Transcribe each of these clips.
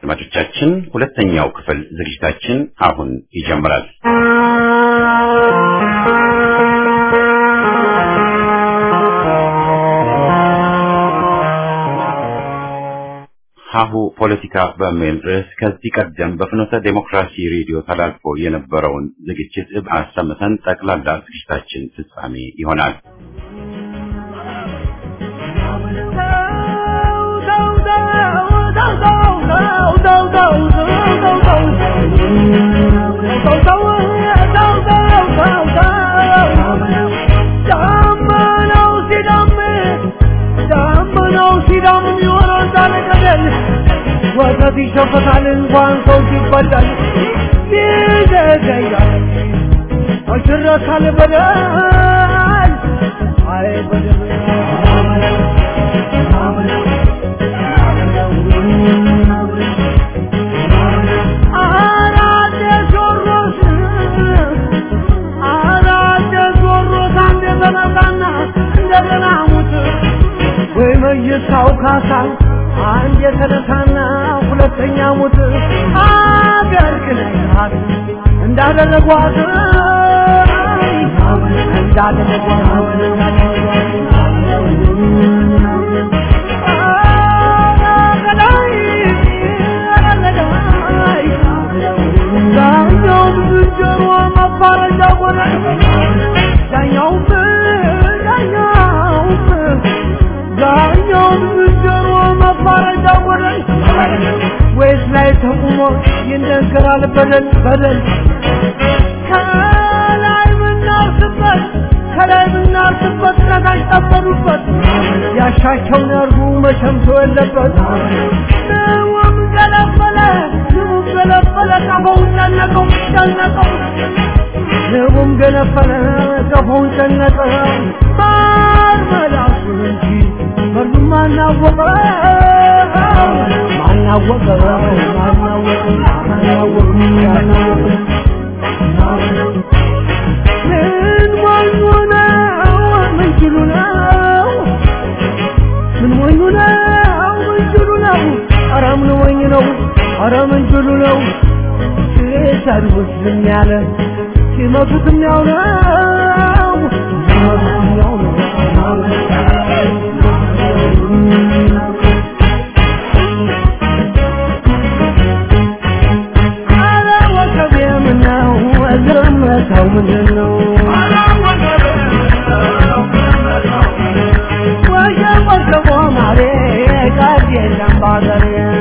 አድማጮቻችን ሁለተኛው ክፍል ዝግጅታችን አሁን ይጀምራል። ሀሁ ፖለቲካ በሚል ርዕስ ከዚህ ቀደም በፍኖተ ዴሞክራሲ ሬዲዮ ተላልፎ የነበረውን ዝግጅት አሰምተን ጠቅላላ ዝግጅታችን ፍጻሜ ይሆናል። ወተት ይሸፈታል እንኳን ሰው ሲበላል ይዘገያል አሽረካል በደል አይ በደል አራደ ጆሮስ አራደ ጆሮስ አንድ ተነሳና እንደገና ሙት ወይ መይሳው ካሳ አንድ የተነሳና ሁለተኛ ሙት አገር ክለታት እንዳደረጓት ዳኛውም ዝንጀሮ መባረጃ ሆነ ዳኛውም ዳኛውም ዳኛውም ዝንጀሮ መባረጃ ሆነ ወይስ ላይ ተቁሞ ይነገራል በደል በደል ከላይ ምናርስበት ከላይ ምናርስበት ከታች ጠበሩበት ያሻቸውን ያርጉ መቸምቶ የለበት ንውም ገለበለ ንውም ገለበለ ቀፈውን ጨነቀው ጨነቀው ንቡም ገነፈለ ቀፈውን ጨነቀው ማር መላሱን እንጂ መርዙም ማናወቀ ማናወቀ ማናወቀ ማናወቀ ማናወቀ ምን ሞኙ ነው ምን ችሉ ነው ምን ሞኙ ነው ምን ችሉ ነው ኧረ ምን ሞኝ ነው ኧረ ምን ችሉ ነው ሲሰድቡት ዝም ያለ ሲመቱትም ያው ነው ሲመቱትም ያው ነው ኧረ ወከቤ ምነው ዝምታው ምንድን ነው ወጀብ ወጀቦ ማሬ ቀልድ የለም ባገሬ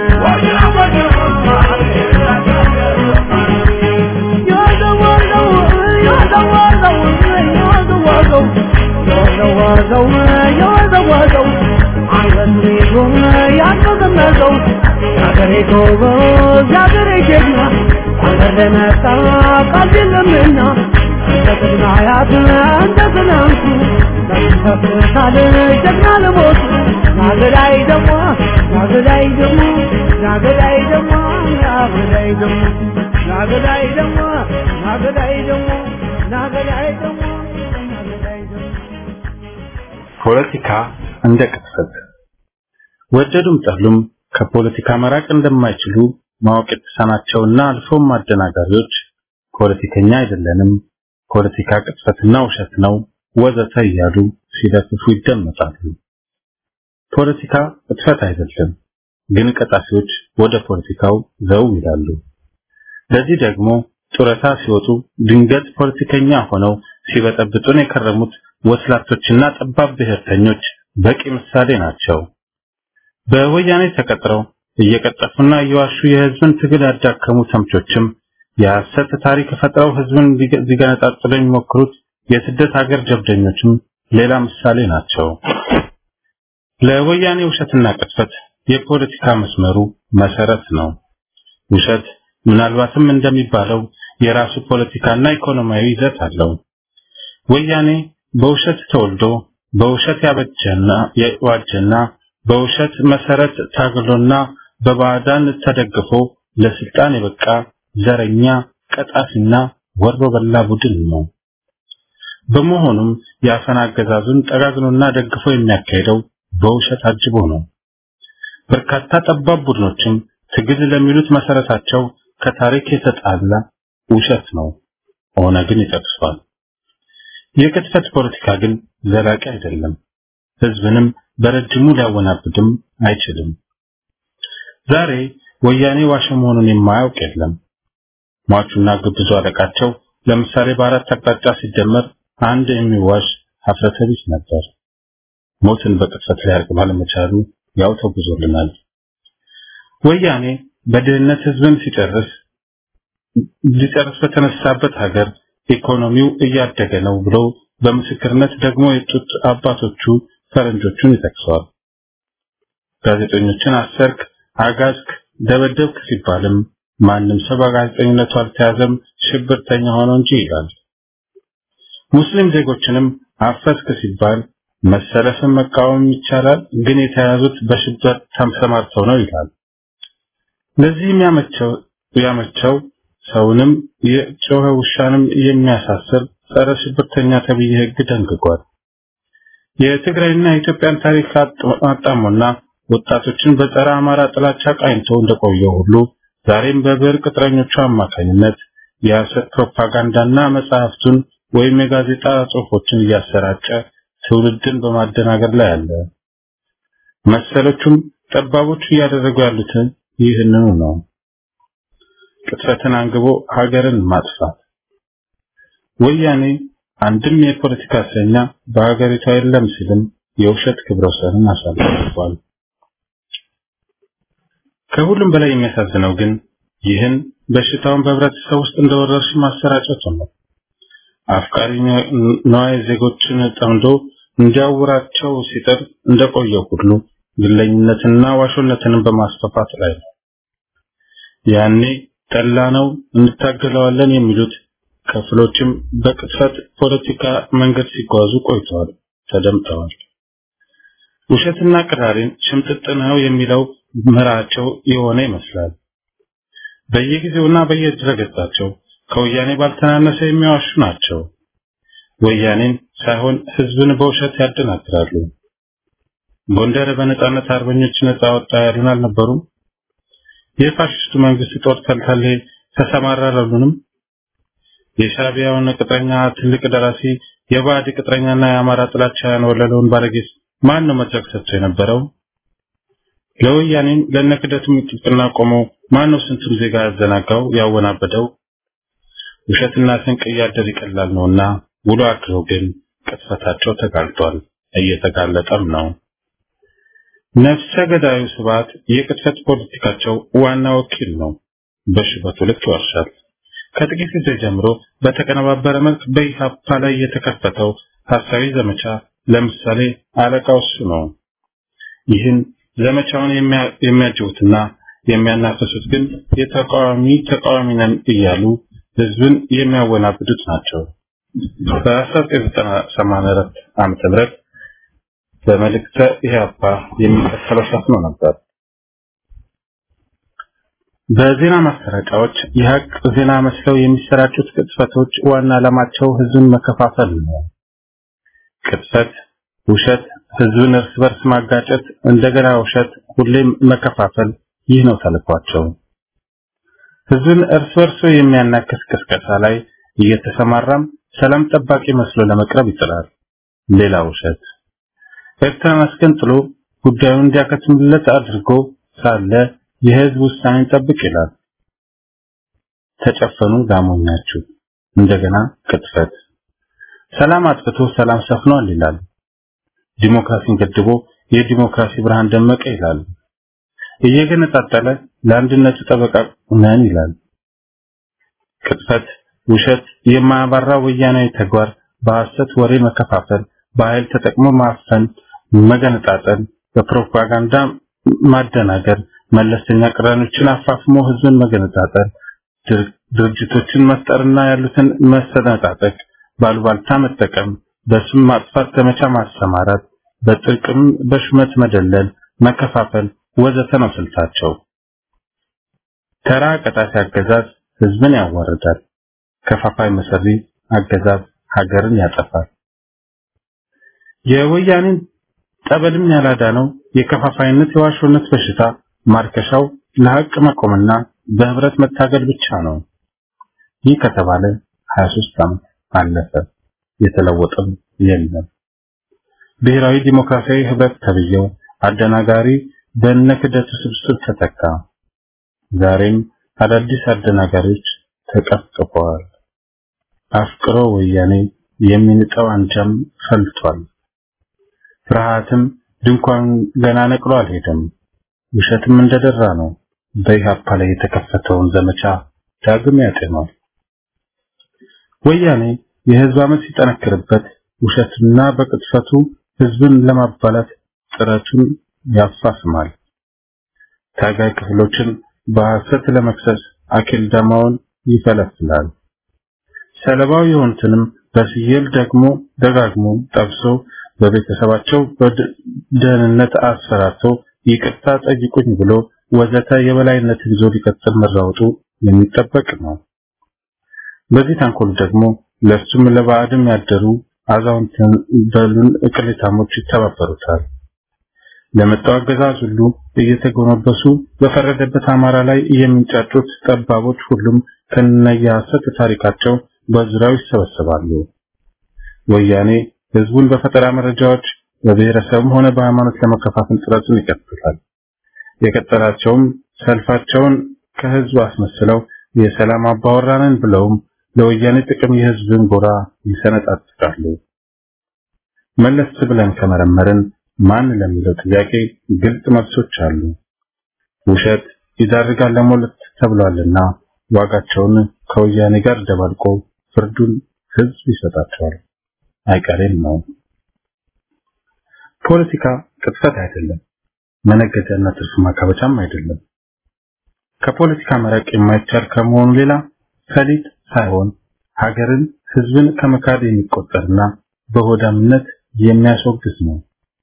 የወዘወዘው የወዘወዘው የወዘወዘው የወዘወዘው የወዘወዘው አንገቱን ይዞ ያንቀዘቀዘው የአገሬ ጎበዝ የአገሬ ጀግና አገር ለመጣ ቃል የለምና እንደ ቅድመ አያት እንደ ትናንቱ ተፈታል ጀግና ለሞቱ ናገዳይ ደሞ ናገዳይ ደሞ ናገዳይ ደሞ ናገዳይ ደሞ ናገዳይ ደሞ ናገዳይ ደሞ ናገዳይ ደሞ ናገዳይ ደሞ ፖለቲካ እንደ ቅጥፈት ወደዱም ጠሉም ከፖለቲካ መራቅ እንደማይችሉ ማወቅ የተሳናቸውና አልፎም አደናጋሪዎች ፖለቲከኛ አይደለንም፣ ፖለቲካ ቅጥፈትና ውሸት ነው ወዘተ እያሉ ሲለፍፉ ይደመጣሉ። ፖለቲካ ቅጥፈት አይደለም፣ ግን ቀጣፊዎች ወደ ፖለቲካው ዘው ይላሉ። ለዚህ ደግሞ ጡረታ ሲወጡ ድንገት ፖለቲከኛ ሆነው ሲበጠብጡን የከረሙት ወስላቶችና ጠባብ ብሔርተኞች በቂ ምሳሌ ናቸው። በወያኔ ተቀጥረው እየቀጠፉና እየዋሹ የህዝብን ትግል ያዳከሙ ተምቾችም የሐሰት ታሪክ ፈጥረው ህዝብን ሊገነጣጥሉ የሚሞክሩት የስደት ሀገር ጀብደኞችም ሌላ ምሳሌ ናቸው። ለወያኔ ውሸትና ቅጥፈት የፖለቲካ መስመሩ መሰረት ነው። ውሸት ምናልባትም እንደሚባለው የራሱ ፖለቲካና ኢኮኖሚያዊ ይዘት አለው። ወያኔ በውሸት ተወልዶ በውሸት ያበጀና የዋጀና በውሸት መሰረት ታግሎና በባዕዳን ተደግፎ ለስልጣን የበቃ ዘረኛ ቀጣፊና ወሮ በላ ቡድን ነው። በመሆኑም የአፈና አገዛዙን ጠጋግኖና ደግፎ የሚያካሄደው በውሸት አጅቦ ነው። በርካታ ጠባብ ቡድኖችም ትግል ለሚሉት መሰረታቸው ከታሪክ የተጣላ ውሸት ነው። ኦነግን ይጠቅሷል። የቅጥፈት ፖለቲካ ግን ዘላቂ አይደለም። ህዝብንም በረጅሙ ሊያወናብድም አይችልም። ዛሬ ወያኔ ዋሸ መሆኑን የማያውቅ የለም። ሟቹና ግብዙ አለቃቸው ለምሳሌ በአራት አቅጣጫ ሲደመር አንድ የሚዋሽ ሀፍረተ ቢስ ነበር። ሞትን በቅጥፈት ሊያርቅ ባለመቻሉ ያው ተጉዞልናል። ወያኔ በድህነት ህዝብን ሲጨርስ ሊጨርስ በተነሳበት ሀገር ኢኮኖሚው እያደገ ነው ብሎ በምስክርነት ደግሞ የጡት አባቶቹ ፈረንጆቹን ይጠቅሰዋል። ጋዜጠኞችን አሰርክ፣ አጋዝክ፣ ደበደብክ ሲባልም ማንም ሰው በጋዜጠኝነቱ አልተያዘም ሽብርተኛ ሆኖ እንጂ ይላል። ሙስሊም ዜጎችንም አፈስክ ሲባል መሰለፍን መቃወም ይቻላል፣ ግን የተያዙት በሽብር ተሰማርተው ነው ይላል። ለዚህም ያመቸው ያመቸው ሰውንም የጮኸ ውሻንም የሚያሳስር ጸረ ሽብርተኛ ተብዬ ህግ ደንግጓል። የትግራይና የኢትዮጵያን ታሪክ አጣሞና ወጣቶችን በጸረ አማራ ጥላቻ ቃኝቶ እንደቆየው ሁሉ ዛሬም በብሔር ቅጥረኞቹ አማካኝነት የሐሰት ፕሮፓጋንዳና መጽሐፍቱን ወይም የጋዜጣ ጽሑፎችን እያሰራጨ ትውልድን በማደናገር ላይ አለ። መሰሎቹም ጠባቦቹ እያደረጉ ያሉትን ይህንኑ ነው። ቅጥፈትን አንግቦ ሀገርን ማጥፋት። ወያኔ አንድም የፖለቲካ እስረኛ በሀገሪቷ የለም ሲልም የውሸት ክብረ ወሰንን አሳልፏል። ከሁሉም በላይ የሚያሳዝነው ግን ይህን በሽታውን በህብረተሰብ ውስጥ እንደወረርሽ ማሰራጨቱ ነው። አፍቃሪ ነዋይ ዜጎችን ጠምዶ እንዲያውራቸው ሲጥር እንደቆየው ሁሉ ግለኝነትና ዋሾነትንም በማስፋፋት ላይ ነው። ያኔ ጠላ ነው እንታገለዋለን የሚሉት ክፍሎችም በቅጥፈት ፖለቲካ መንገድ ሲጓዙ ቆይተዋል፣ ተደምጠዋል። ውሸትና ቅራሪን ሽምጥጥ ነው የሚለው ምራቸው የሆነ ይመስላል። በየጊዜውና በየድረገጻቸው ከወያኔ ባልተናነሰ የሚዋሹ ናቸው። ወያኔን ሳይሆን ህዝብን በውሸት ያደናግራሉ። ጎንደር በነጻነት አርበኞች ነጻ ወጣ ያሉን አልነበሩም? የፋሽስቱ መንግስት ጦር ተልተሌ ተሰማራረሉንም? የሻቢያውን ቅጥረኛ ትልቅ ደራሲ የባዕድ ቅጥረኛና የአማራ ጥላቻ ያንወለለውን ባለጌስ ማን ነው መድረክ ሰጥቶ የነበረው? ለወያኔም ለነክደቱም ጥብቅና ቆሞ ማን ነው ስንቱን ዜጋ ያዘናጋው ያወናበደው? ውሸትና ስንቅ እያደር ይቀላል ነውና ውሎ አድሮ ግን ቅጥፈታቸው ተጋልጧል፣ እየተጋለጠም ነው። ነፍሰ ገዳዩ ስብዓት የቅጥፈት ፖለቲካቸው ዋና ወኪል ነው። በሽበቱ ልክ ይዋሻል። ከጥቂት ጊዜ ጀምሮ በተቀነባበረ መልክ በኢሃፓ ላይ የተከፈተው ሐሳዊ ዘመቻ ለምሳሌ አለቃው እሱ ነው። ይህን ዘመቻውን የሚያጅቡትና የሚያናፍሱት ግን የተቃዋሚ ተቃዋሚ ነን እያሉ ህዝብን የሚያወናብዱት ናቸው። በ1984 ዓመተ ምህረት በመልእክተ ኢህአፓ የሚከተለው ሰፍኖ ነበር። በዜና ማሰራጫዎች የሀቅ ዜና መስለው የሚሰራጩት ቅጥፈቶች ዋና ዓላማቸው ህዝብን መከፋፈል ነው። ቅጥፈት፣ ውሸት፣ ህዝብን እርስ በርስ ማጋጨት፣ እንደገና ውሸት፣ ሁሌም መከፋፈል፣ ይህ ነው ተልኳቸው። ህዝብን እርስ በርሱ የሚያናክስ ቅስቀሳ ላይ እየተሰማራም ሰላም ጠባቂ መስሎ ለመቅረብ ይጥራል። ሌላ ውሸት። ኤርትራን አስገንጥሎ ጉዳዩን እንዲያከትምለት አድርጎ ሳለ የህዝብ ውሳኔን ጠብቅ ይላል። ተጨፈኑ ላሞኛችሁ። እንደገና ቅጥፈት። ሰላም አጥፍቶ ሰላም ሰፍኗል ይላል። ዲሞክራሲን ገድቦ የዲሞክራሲ ብርሃን ደመቀ ይላል። እየገነጣጠለ ለአንድነቱ ጠበቃ ነን ይላል። ቅጥፈት፣ ውሸት፣ የማያባራ ወያናዊ ተግባር፣ በሐሰት ወሬ መከፋፈል፣ በኃይል ተጠቅሞ ማፈን፣ መገነጣጠል፣ በፕሮፓጋንዳ ማደናገር፣ መለስተኛ ቅራኔዎችን አፋፍሞ ህዝብን መገነጣጠል፣ ድርጅቶችን መፍጠርና ያሉትን መሰነጣጠቅ፣ ባሉባልታ መጠቀም፣ በስም ማጥፋት ዘመቻ ማሰማራት፣ በጥቅም በሹመት መደለል፣ መከፋፈል ወዘተ ነው ስልታቸው። ተራ ቀጣፊ አገዛዝ ህዝብን ያዋርዳል። ከፋፋይ መሰሪ አገዛዝ ሀገርን ያጠፋል። የወያኔን ጠበልም ያላዳነው የከፋፋይነት የዋሾነት በሽታ ማርከሻው ለሐቅ መቆምና በህብረት መታገል ብቻ ነው። ይህ ከተባለ 23 ዓመት አለፈ። የተለወጠም የለም። ብሔራዊ ዲሞክራሲያዊ ህብረት ተብዬው አደናጋሪ በእነ ክደቱ ስብስብ ተተካ። ዛሬም አዳዲስ አደናጋሪዎች ተቀፍቅፈዋል። አፍቅሮ ወያኔ የሚንጠው አንጃም ፈልቷል። ፍርሃትም ድንኳን ገና ነቅሎ አልሄደም። ውሸትም እንደደራ ነው። በኢህአፓ ላይ የተከፈተውን ዘመቻ ዳግም ያጤኗል። ወያኔ የህዝብ አመት ሲጠነክርበት ውሸትና በቅጥፈቱ ህዝብን ለማባላት ጥረቱን ያፋፍማል። ታጋይ ክፍሎችን በሐሰት ለመክሰስ አኪል ዳማውን ይፈለፍላል። ሰለባው የሆኑትንም በስየል ደግሞ ደጋግሞ ጠብሶ በቤተሰባቸው በደህንነት አስፈራርቶ ይቅርታ ጠይቁኝ ብሎ ወዘተ የበላይነትን ይዞ ሊቀጥል መራወጡ የሚጠበቅ ነው። በዚህ ተንኮል ደግሞ ለሱም ለባዕድም ያደሩ አዛውንት በሉን እቅሌታሞች ይተባበሩታል። ለመጣው አገዛዝ ሁሉ እየተጎነበሱ በፈረደበት አማራ ላይ የሚንጫጩት ጠባቦች ሁሉም ከነየሐሰት ታሪካቸው በዙሪያው ይሰበሰባሉ። ወያኔ ህዝቡን በፈጠራ መረጃዎች በብሔረሰብም ሆነ በሃይማኖት ለመከፋፈል ጥረቱን ይቀጥላል። የቀጠላቸውም ሰልፋቸውን ከህዝቡ አስመስለው የሰላም አባወራንን ብለውም ለወያኔ ጥቅም የህዝብን ጎራ ይሰነጣጥቃሉ። መለስ ብለን ከመረመርን ማን ለሚለው ጥያቄ ግልጽ መልሶች አሉ። ውሸት ይዳርጋል ለሞለት ተብሏልና ዋጋቸውን ከወያኔ ጋር ደባልቆ ፍርዱን ህዝብ ይሰጣቸዋል። አይቀሬም ነው። ፖለቲካ ቅጥፈት አይደለም፣ መነገጃና ትርፍ ማካበቻም አይደለም። ከፖለቲካ መራቅ የማይቻል ከመሆኑ ሌላ ሰሊጥ ሳይሆን ሀገርን፣ ህዝብን ከመካድ የሚቆጠርና በሆዳምነት የሚያስወግዝ ነው።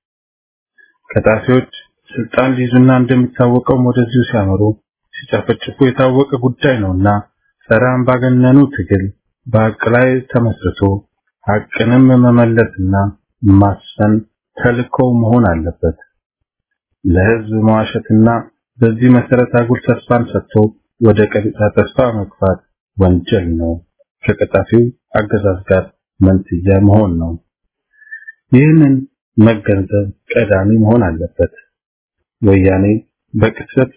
ከጣፊዎች ስልጣን ሊይዙና እንደሚታወቀው ወደዚሁ ሲያመሩ ሲጨፈጭፉ የታወቀ ጉዳይ ነውና ጸረ አምባገነኑ ትግል በሀቅ ላይ ተመስርቶ ሀቅንም መመለስና ማስፈን ተልእኮው መሆን አለበት። ለህዝብ መዋሸትና በዚህ መሰረት አጉል ተስፋን ሰጥቶ ወደ ቀጥታ ተስፋ መግፋት ወንጀል ነው። ከቀጣፊው አገዛዝ ጋር መንትያ መሆን ነው። ይህንን መገንዘብ ቀዳሚ መሆን አለበት። ወያኔ በቅጽበት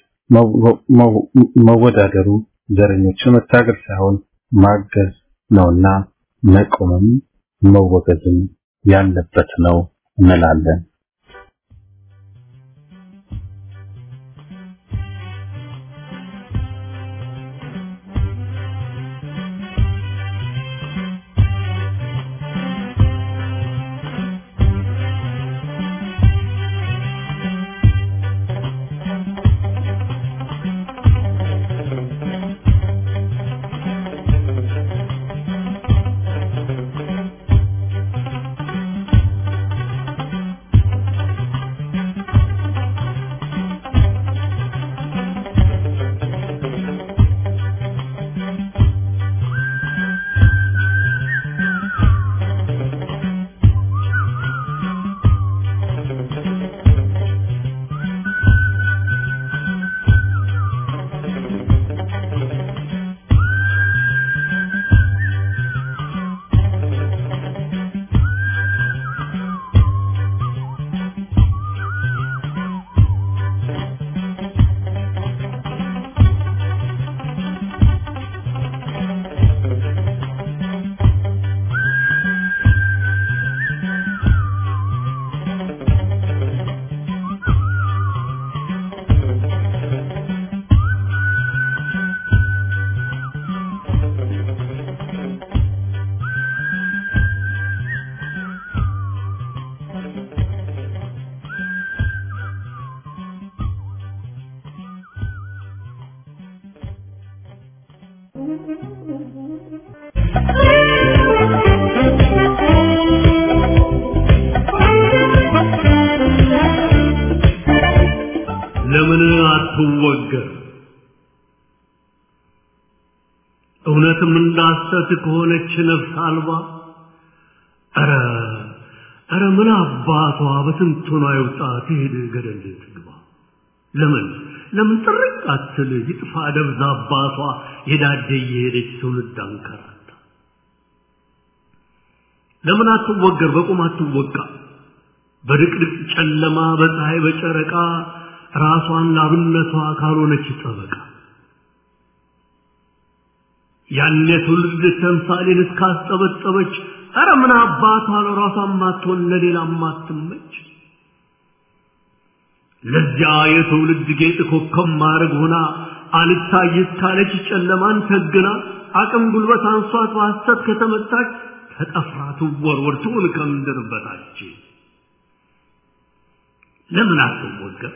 መወዳደሩ ዘረኞችን መታገል ሳይሆን ማገዝ ነውና መቆምም መወገዝም ያለበት ነው እንላለን። ለምን አትወገር? እውነትም እንዳሰት ከሆነች ነፍስ አልባ ኧረ ኧረ ምን አባቷ በትንቱና ይውጣ ትሄድ ገደል ትግባ። ለምን ለምን ጥርቅ አትል ይጥፋ ደብዛ አባቷ የዳደ እየሄደች ትውልድ አንከራታ ለምን አትወገር በቁም አትወቃ በድቅድቅ ጨለማ በፀሐይ በጨረቃ ራሷን ላብነቷ ካልሆነች ጠበቃ ያን የትውልድ ተምሳሌን እስካስጠበጠበች ኧረ ምን አባቷ ለራሷ ማትሆን ለሌላ ማትመች ለዚያ የትውልድ ጌጥ ኮከብ ማድረግ ሆና አልታይት ካለች ጨለማን ተግና አቅም ጉልበት አንሷት በሐሰት ከተመታች ተጠፍራ ትወርወር ትውል ከምድር በታች ለምን አትወገር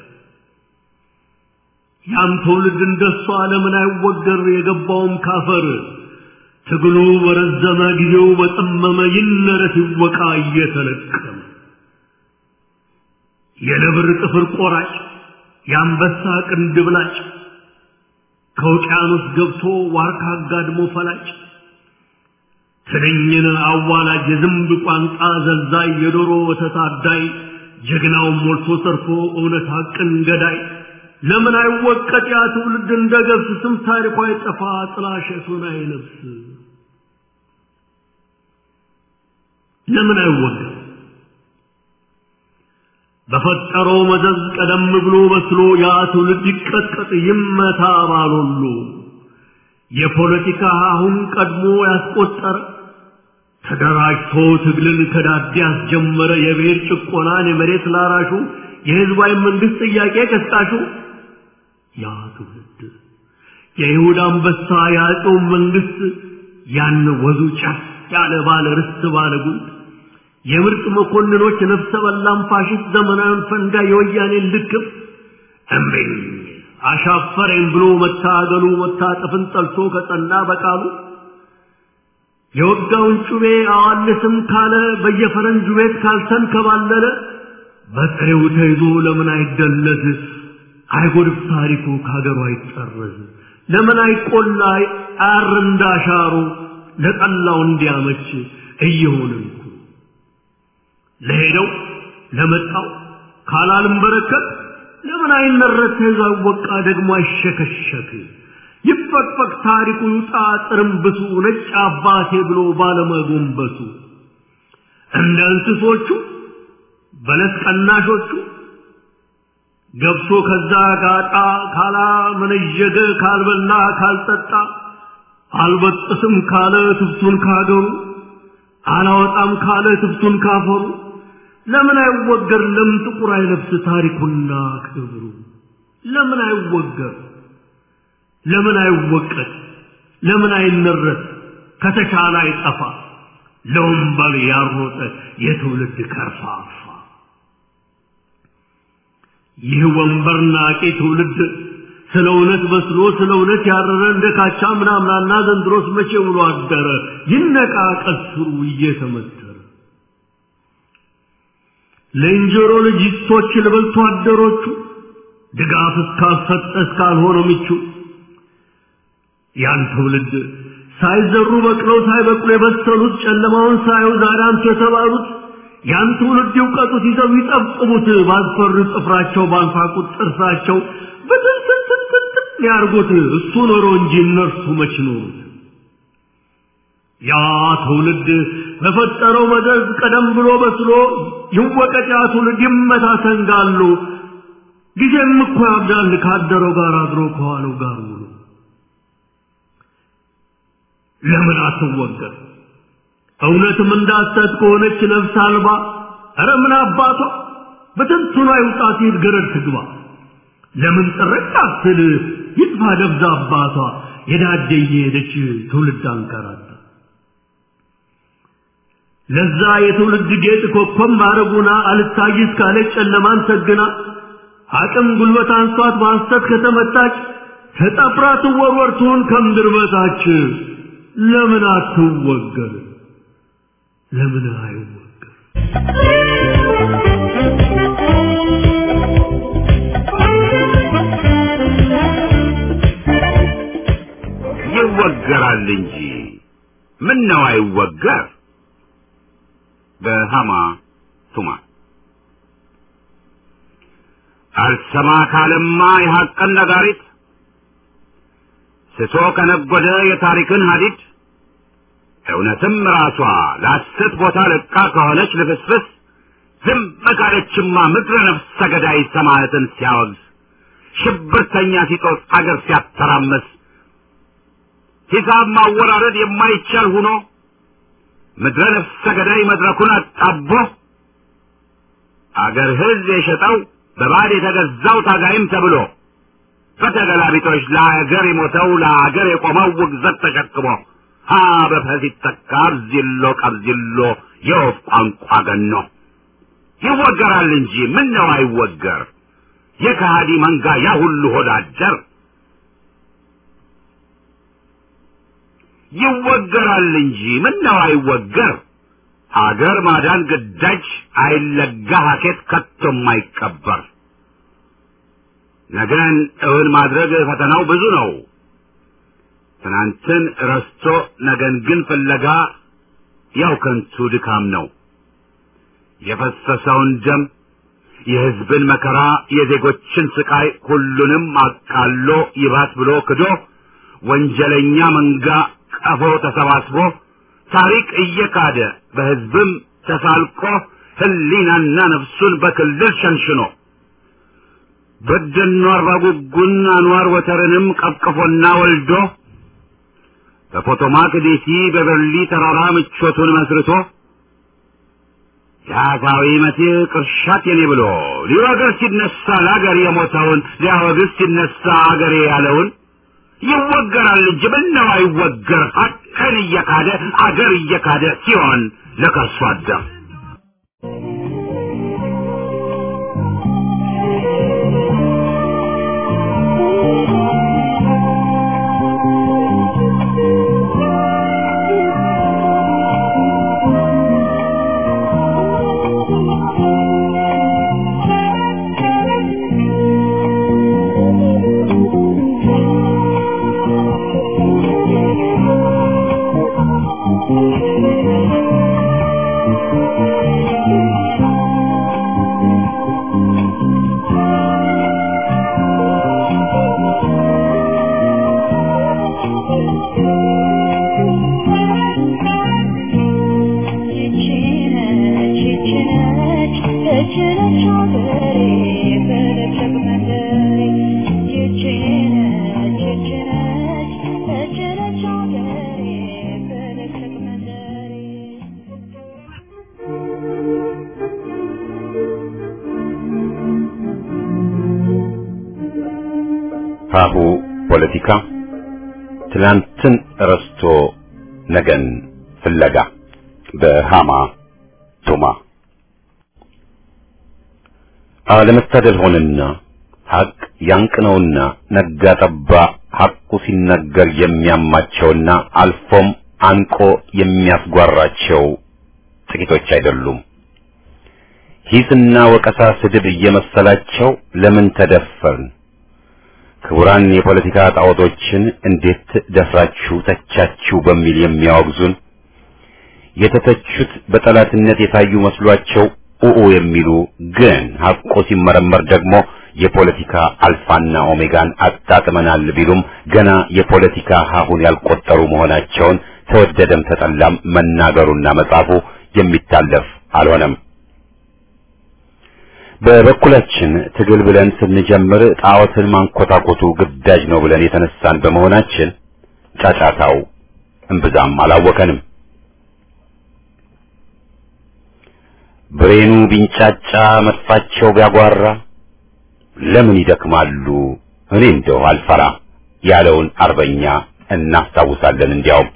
ያም ትውልድ እንደሷ ለምን አይወገር የገባውም ካፈር ትግሉ በረዘመ ጊዜው በጠመመ ይነረት ይወቃ እየተለቀመ የነብር ጥፍር ቆራጭ የአንበሳ ቅንድብ ላጭ ከውቅያኖስ ገብቶ ዋርካ አጋድሞ ፈላጭ ትንኝን አዋላጅ የዝንብ ቋንጣ ዘልዛይ የዶሮ ወተት አዳይ ጀግናውን ሞልቶ ሰርፎ እውነት ሐቅን ገዳይ ለምን አይወቀጥ ያ ትውልድ እንደ ገብስ ስም ታሪኳ አይጠፋ ጥላሸቱን አይለብስ ለምን አይወገር በፈጠረው መዘዝ ቀደም ብሎ በስሎ ያ ትውልድ ይቀጥቀጥ ይመታ ባሎሉ የፖለቲካ አሁን ቀድሞ ያስቆጠረ ተደራጅቶ ትግልን ከዳዴ ያስጀመረ የብሔር ጭቆናን የመሬት ላራሹ የህዝባዊ መንግስት ጥያቄ ቀስቃሹ ያ ትውልድ የይሁዳ አንበሳ ያዕቆብ መንግስት ያን ወዙ ጫፍ ያለ ባለ ርስት ባለ ጉልት የምርጥ መኮንኖች ነፍሰ በላም ፋሽስት ዘመናዊን ፈንጋ የወያኔን ልክፍ እምቢኝ አሻፈረኝ ብሎ መታገሉ መታጠፍን ጠልቶ ከጸና በቃሉ የወጋውን ጩቤ አዋልስም ካለ በየፈረንጁ ቤት ካልተንከባለለ በጥሬው ተይዞ ለምን አይደለዝ አይጎድፍ ታሪኩ ከሀገሩ አይጠረዝ ለምን አይቆላ አር እንዳሻሩ ለጠላው እንዲያመች እየሆንን እኮ ለሄደው ለመጣው ካላልም በረከት ለምን አይመረት ተይዞ አይወቃ ደግሞ አይሸከሸክ ይፈቅፈቅ ታሪኩ ይውጣ ጥርምብሱ ነጭ አባቴ ብሎ ባለመጎንበሱ እንደ እንስሶቹ በለስ ቀናሾቹ ገብቶ ከዛ ጋጣ ካላ መነዠገ ካልበላ ካልጠጣ አልበጥስም ካለ ትብቱን ካገሩ አላወጣም ካለ ትብቱን ካፈሩ ለምን አይወገር ለምን ጥቁር አይለብስ ታሪኩና ክብሩ ለምን አይወገር ለምን አይወቀት ለምን አይነረት ከተቻለ አይጠፋ ለወንበል ያሮጠ የትውልድ ከርፋፋ ይህ ወንበር ናቂ ትውልድ ስለ እውነት በስሎ ስለ እውነት ያረረ እንደ ካቻ ምናምናና ዘንድሮስ መቼ ውሎ አደረ ይነቃ ቀስሩ እየተመተረ ለእንጀሮ ልጅቶች ልበልቶ አደሮቹ ድጋፍ እስካልሰጠ እስካልሆነ ምቹ ያን ትውልድ ሳይዘሩ በቅለው ሳይበቅሉ የበሰሉት ጨለማውን ሳዩ ዛሬ አንቱ የተባሉት ያን ትውልድ ይውቀጡት ይዘው ይጠብጥቡት ባስፈሩ ጥፍራቸው ባንፋቁት ጥርሳቸው በትንትንትንትን ያርጉት እሱ ኖሮ እንጂ እነርሱ መች ኖሩት ያ ትውልድ በፈጠረው መዘዝ ቀደም ብሎ በስሎ ይወቀጥ ያ ትውልድ ይመታ ሰንጋሉ ጊዜም እኮ ያብዳል ካደረው ጋር አድሮ ከዋለው ጋር ውሎ ለምን አትወገር እውነትም እንዳሰት ከሆነች ነፍስ አልባ ኧረ ምን አባቷ በትንቱና ይውጣት ሂድ ገረድ ትግባ ለምን ጥርቅ አትል ይጥፋ ደብዛ አባቷ የዳደ እየሄደች ትውልድ አንከራታ ለዛ የትውልድ ጌጥ ኮከብ ማረጉና አልታይስ ካለች ጨለማን ሰግና አቅም ጉልበት አንሷት በሐሰት ከተመታች ተጠፍራ ትወርወር ትሁን ከምድር በታች ለምን አትወገር ለምን አይወገር ይወገራል እንጂ ምን ነው አይወገር በሃማ ቱማ አልሰማ ካለማ የሐቅን ነጋሪት ስቶ ከነጎደ የታሪክን ሀዲድ እውነትም ራሷ ለሐሰት ቦታ ለቃ ከሆነች ልፍስፍስ ዝም ካለችማ ምድረ ነፍሰ ገዳይ ሰማዕትን ሲያወግዝ ሽብርተኛ ሲጦስ አገር ሲያተራመስ ሂሳብ ማወራረድ የማይቻል ሁኖ ምድረ ነፍሰ ገዳይ መድረኩን አጣቦ አገር ሕዝብ የሸጠው በባዕድ የተገዛው ታጋይም ተብሎ በተገላቢጦች ለአገር የሞተው ለአገር የቆመው ውግዘት ተሸክሞ ሀ በፈስ ይተካ አብዚሎ ቀብዚሎ የወፍ ቋንቋ ገኖ ይወገራል እንጂ ምን ነው አይወገር የከሃዲ መንጋ ያ ሁሉ ሆዳደር ይወገራል እንጂ ምን ነው አይወገር አገር ማዳን ግዳጅ አይለጋ ሀኬት ከቶም አይቀበር ነገን እውን ማድረግ ፈተናው ብዙ ነው ትናንትን ረስቶ ነገን ግን ፍለጋ ያው ከንቱ ድካም ነው የፈሰሰውን ደም የሕዝብን መከራ የዜጎችን ስቃይ ሁሉንም አቃሎ ይባስ ብሎ ክዶ ወንጀለኛ መንጋ ቀፎ ተሰባስቦ ታሪክ እየካደ በሕዝብም ተሳልቆ ህሊናና ነፍሱን በክልል ሸንሽኖ በደኖ አርባጉጉን አንዋር ወተርንም ቀቅፎና ወልዶ በፖቶማክ ዴሲ በበርሊ ተራራ ምቾቱን መስርቶ የአሳዊ መሲህ ቅርሻት የኔ ብሎ ሊወግር ሲነሳ ለአገር የሞተውን ሊያወግዝ ሲነሳ አገሬ ያለውን ይወገራል እንጂ ምነው አይወገር ሀቅን እየካደ አገር እየካደ ሲሆን ለከርሶ አደር ሀሁ ፖለቲካ ትላንትን ረስቶ ነገን ፍለጋ በሃማ ቶማ አለመታደል ሆነና ሐቅ ያንቅነውና ነጋ ጠባ ሐቁ ሲነገር የሚያማቸውና አልፎም አንቆ የሚያስጓራቸው ጥቂቶች አይደሉም። ሂስና ወቀሳ ስድብ እየመሰላቸው ለምን ተደፈርን? ክቡራን የፖለቲካ ጣዖቶችን እንዴት ደፍራችሁ ተቻችሁ በሚል የሚያወግዙን የተተቹት በጠላትነት የታዩ መስሏቸው ኡኡ የሚሉ ግን ሐቆ ሲመረመር ደግሞ የፖለቲካ አልፋና ኦሜጋን አጣጥመናል ቢሉም ገና የፖለቲካ ሀሁን ያልቆጠሩ መሆናቸውን ተወደደም ተጠላም መናገሩና መጻፉ የሚታለፍ አልሆነም። በበኩላችን ትግል ብለን ስንጀምር ጣዖትን ማንኮታኮቱ ግዳጅ ነው ብለን የተነሳን በመሆናችን ጫጫታው እምብዛም አላወከንም። ብሬኑ ቢንጫጫ መጥፋቸው ቢያጓራ ለምን ይደክማሉ እኔ እንደው አልፈራ ያለውን አርበኛ እናስታውሳለን። እንዲያውም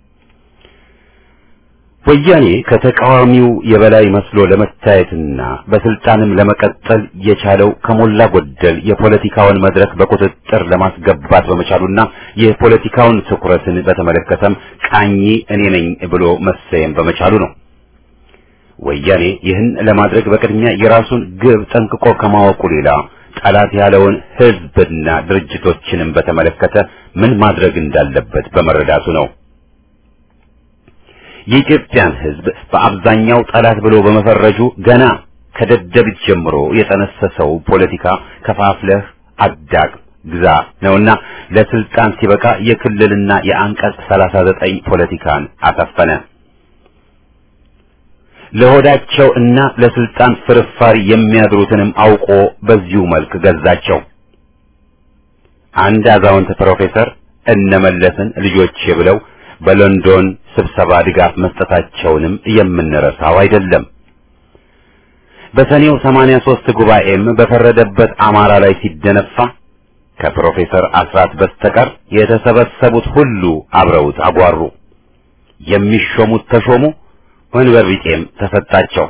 ወያኔ ከተቃዋሚው የበላይ መስሎ ለመታየትና በስልጣንም ለመቀጠል የቻለው ከሞላ ጎደል የፖለቲካውን መድረክ በቁጥጥር ለማስገባት በመቻሉና የፖለቲካውን ትኩረትን በተመለከተም ቃኝ እኔ ነኝ ብሎ መሰየም በመቻሉ ነው። ወያኔ ይህን ለማድረግ በቅድሚያ የራሱን ግብ ጠንቅቆ ከማወቁ ሌላ ጠላት ያለውን ሕዝብና ድርጅቶችንም በተመለከተ ምን ማድረግ እንዳለበት በመረዳቱ ነው። የኢትዮጵያን ሕዝብ በአብዛኛው ጠላት ብሎ በመፈረጁ ገና ከደደቢት ጀምሮ የጠነሰሰው ፖለቲካ ከፋፍለህ አዳቅ ግዛ ነውና ለስልጣን ሲበቃ የክልልና የአንቀጽ 39 ፖለቲካን አሰፈነ። ለሆዳቸው እና ለስልጣን ፍርፋሪ የሚያድሩትንም አውቆ በዚሁ መልክ ገዛቸው። አንድ አዛውንት ፕሮፌሰር እነመለስን ልጆቼ ብለው በሎንዶን ስብሰባ ድጋፍ መስጠታቸውንም የምንረሳው አይደለም። በሰኔው 83 ጉባኤም በፈረደበት አማራ ላይ ሲደነፋ ከፕሮፌሰር አስራት በስተቀር የተሰበሰቡት ሁሉ አብረውት አጓሩ። የሚሾሙት ተሾሙ፣ ወንበር ቢጤም ተሰጣቸው።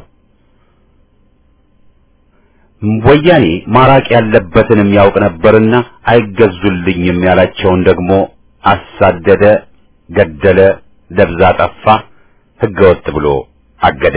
ወያኔ ማራቅ ያለበትንም ያውቅ ነበርና አይገዙልኝም ያላቸውን ደግሞ አሳደደ፣ ገደለ፣ ደብዛ ጠፋ፣ ህገወጥ ብሎ አገደ።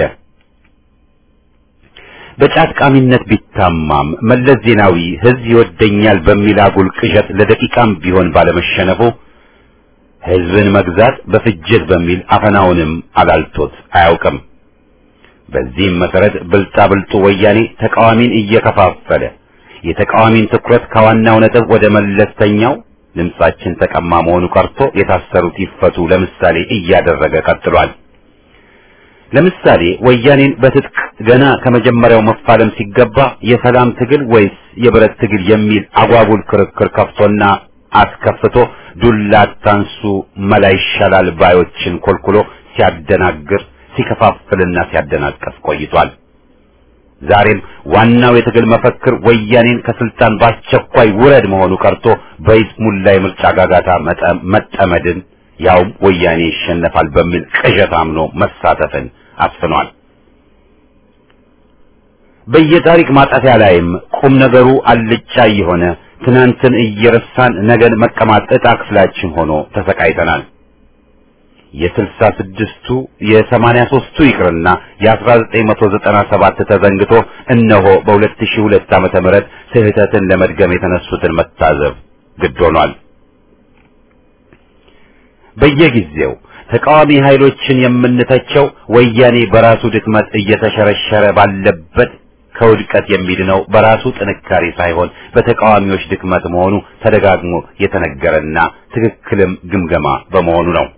በጫት ቃሚነት ቢታማም መለስ ዜናዊ ህዝብ ይወደኛል በሚል አጉል ቅዠት ለደቂቃም ቢሆን ባለመሸነፉ ህዝብን መግዛት በፍጅት በሚል አፈናውንም አላልቶት አያውቅም። በዚህም መሰረት ብልጣብልጡ ወያኔ ተቃዋሚን እየከፋፈለ የተቃዋሚን ትኩረት ከዋናው ነጥብ ወደ መለስተኛው ድምጻችን ተቀማ መሆኑ ቀርቶ የታሰሩት ይፈቱ ለምሳሌ እያደረገ ቀጥሏል። ለምሳሌ ወያኔን በትጥቅ ገና ከመጀመሪያው መፋለም ሲገባ የሰላም ትግል ወይስ የብረት ትግል የሚል አጓጉል ክርክር ከፍቶና አስከፍቶ ዱላ አታንሱ መላ ይሻላል ባዮችን ኮልኩሎ ሲያደናግር ሲከፋፍልና ሲያደናቀፍ ቆይቷል። ዛሬም ዋናው የትግል መፈክር ወያኔን ከስልጣን በአስቸኳይ ውረድ መሆኑ ቀርቶ በይስሙላ የምርጫ ጋጋታ መጠመድን ያውም ወያኔ ይሸነፋል በሚል ቅዠት አምኖ መሳተፍን አስፍኗል። በየታሪክ ማጣፊያ ላይም ቁም ነገሩ አልጫ የሆነ ትናንትን እየረሳን ነገን መቀማት ዕጣ ክፍላችን ሆኖ ተሰቃይተናል። የስልሳ ስድስቱ የሰማንያ ሦስቱ ይቅርና የአስራ ዘጠኝ መቶ ዘጠና ሰባት ተዘንግቶ እነሆ በሁለት ሺህ ሁለት ዓመተ ምህረት ስህተትን ለመድገም የተነሱትን መታዘብ ግድ ሆኗል። በየጊዜው ተቃዋሚ ኃይሎችን የምንተቸው ወያኔ በራሱ ድክመት እየተሸረሸረ ባለበት ከውድቀት የሚድነው በራሱ ጥንካሬ ሳይሆን በተቃዋሚዎች ድክመት መሆኑ ተደጋግሞ የተነገረና ትክክልም ግምገማ በመሆኑ ነው።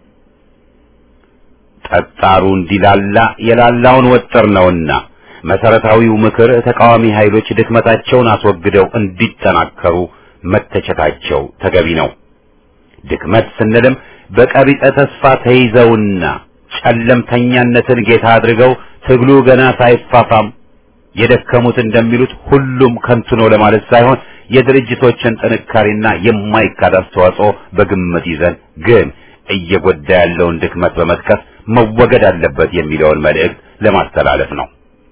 ጠጣሩ እንዲላላ የላላውን ወጥር ነውና መሰረታዊው ምክር ተቃዋሚ ኃይሎች ድክመታቸውን አስወግደው እንዲጠናከሩ መተቸታቸው ተገቢ ነው። ድክመት ስንልም በቀቢጸ ተስፋ ተይዘውና ጨለምተኛነትን ጌታ አድርገው ትግሉ ገና ሳይፋፋም የደከሙት እንደሚሉት ሁሉም ከንቱ ነው ለማለት ሳይሆን የድርጅቶችን ጥንካሬና የማይካድ አስተዋጽኦ በግምት ይዘን ግን እየጎዳ ያለውን ድክመት በመጥቀስ መወገድ አለበት የሚለውን መልእክት ለማስተላለፍ ነው።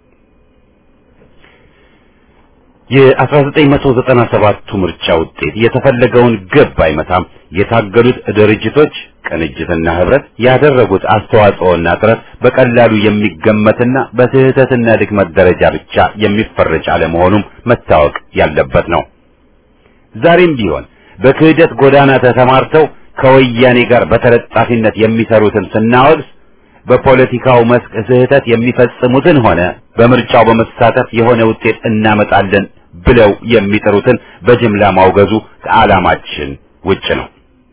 የ1997ቱ ምርጫ ውጤት የተፈለገውን ግብ አይመታም። የታገሉት ድርጅቶች ቅንጅትና ህብረት ያደረጉት አስተዋጽኦና ጥረት በቀላሉ የሚገመትና በስህተትና ድክመት ደረጃ ብቻ የሚፈረጅ አለመሆኑም መታወቅ ያለበት ነው። ዛሬም ቢሆን በክህደት ጎዳና ተሰማርተው ከወያኔ ጋር በተለጣፊነት የሚሰሩትን ስናወግዝ በፖለቲካው መስክ ስህተት የሚፈጽሙትን ሆነ በምርጫው በመሳተፍ የሆነ ውጤት እናመጣለን ብለው የሚጥሩትን በጅምላ ማውገዙ ከዓላማችን ውጭ ነው።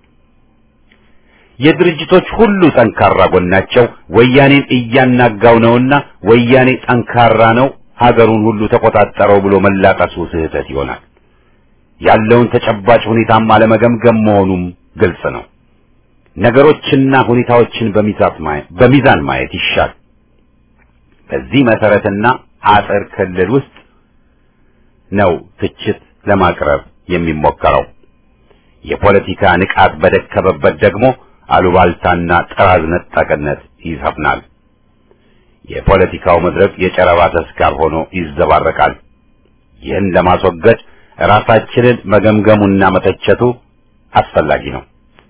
የድርጅቶች ሁሉ ጠንካራ ጎናቸው ወያኔን እያናጋው ነውና ወያኔ ጠንካራ ነው፣ ሀገሩን ሁሉ ተቆጣጠረው ብሎ መላቀሱ ስህተት ይሆናል። ያለውን ተጨባጭ ሁኔታም አለመገምገም መሆኑም ግልጽ ነው። ነገሮችና ሁኔታዎችን በሚዛን ማየት ይሻል። በዚህ መሰረትና አጥር ክልል ውስጥ ነው ትችት ለማቅረብ የሚሞከረው። የፖለቲካ ንቃት በደከመበት ደግሞ አሉባልታና ጥራዝ ነጠቅነት ይሰፍናል። የፖለቲካው መድረክ የጨረባ ተስካር ሆኖ ይዘባረቃል። ይህን ለማስወገድ ራሳችንን መገምገሙና መተቸቱ አስፈላጊ ነው።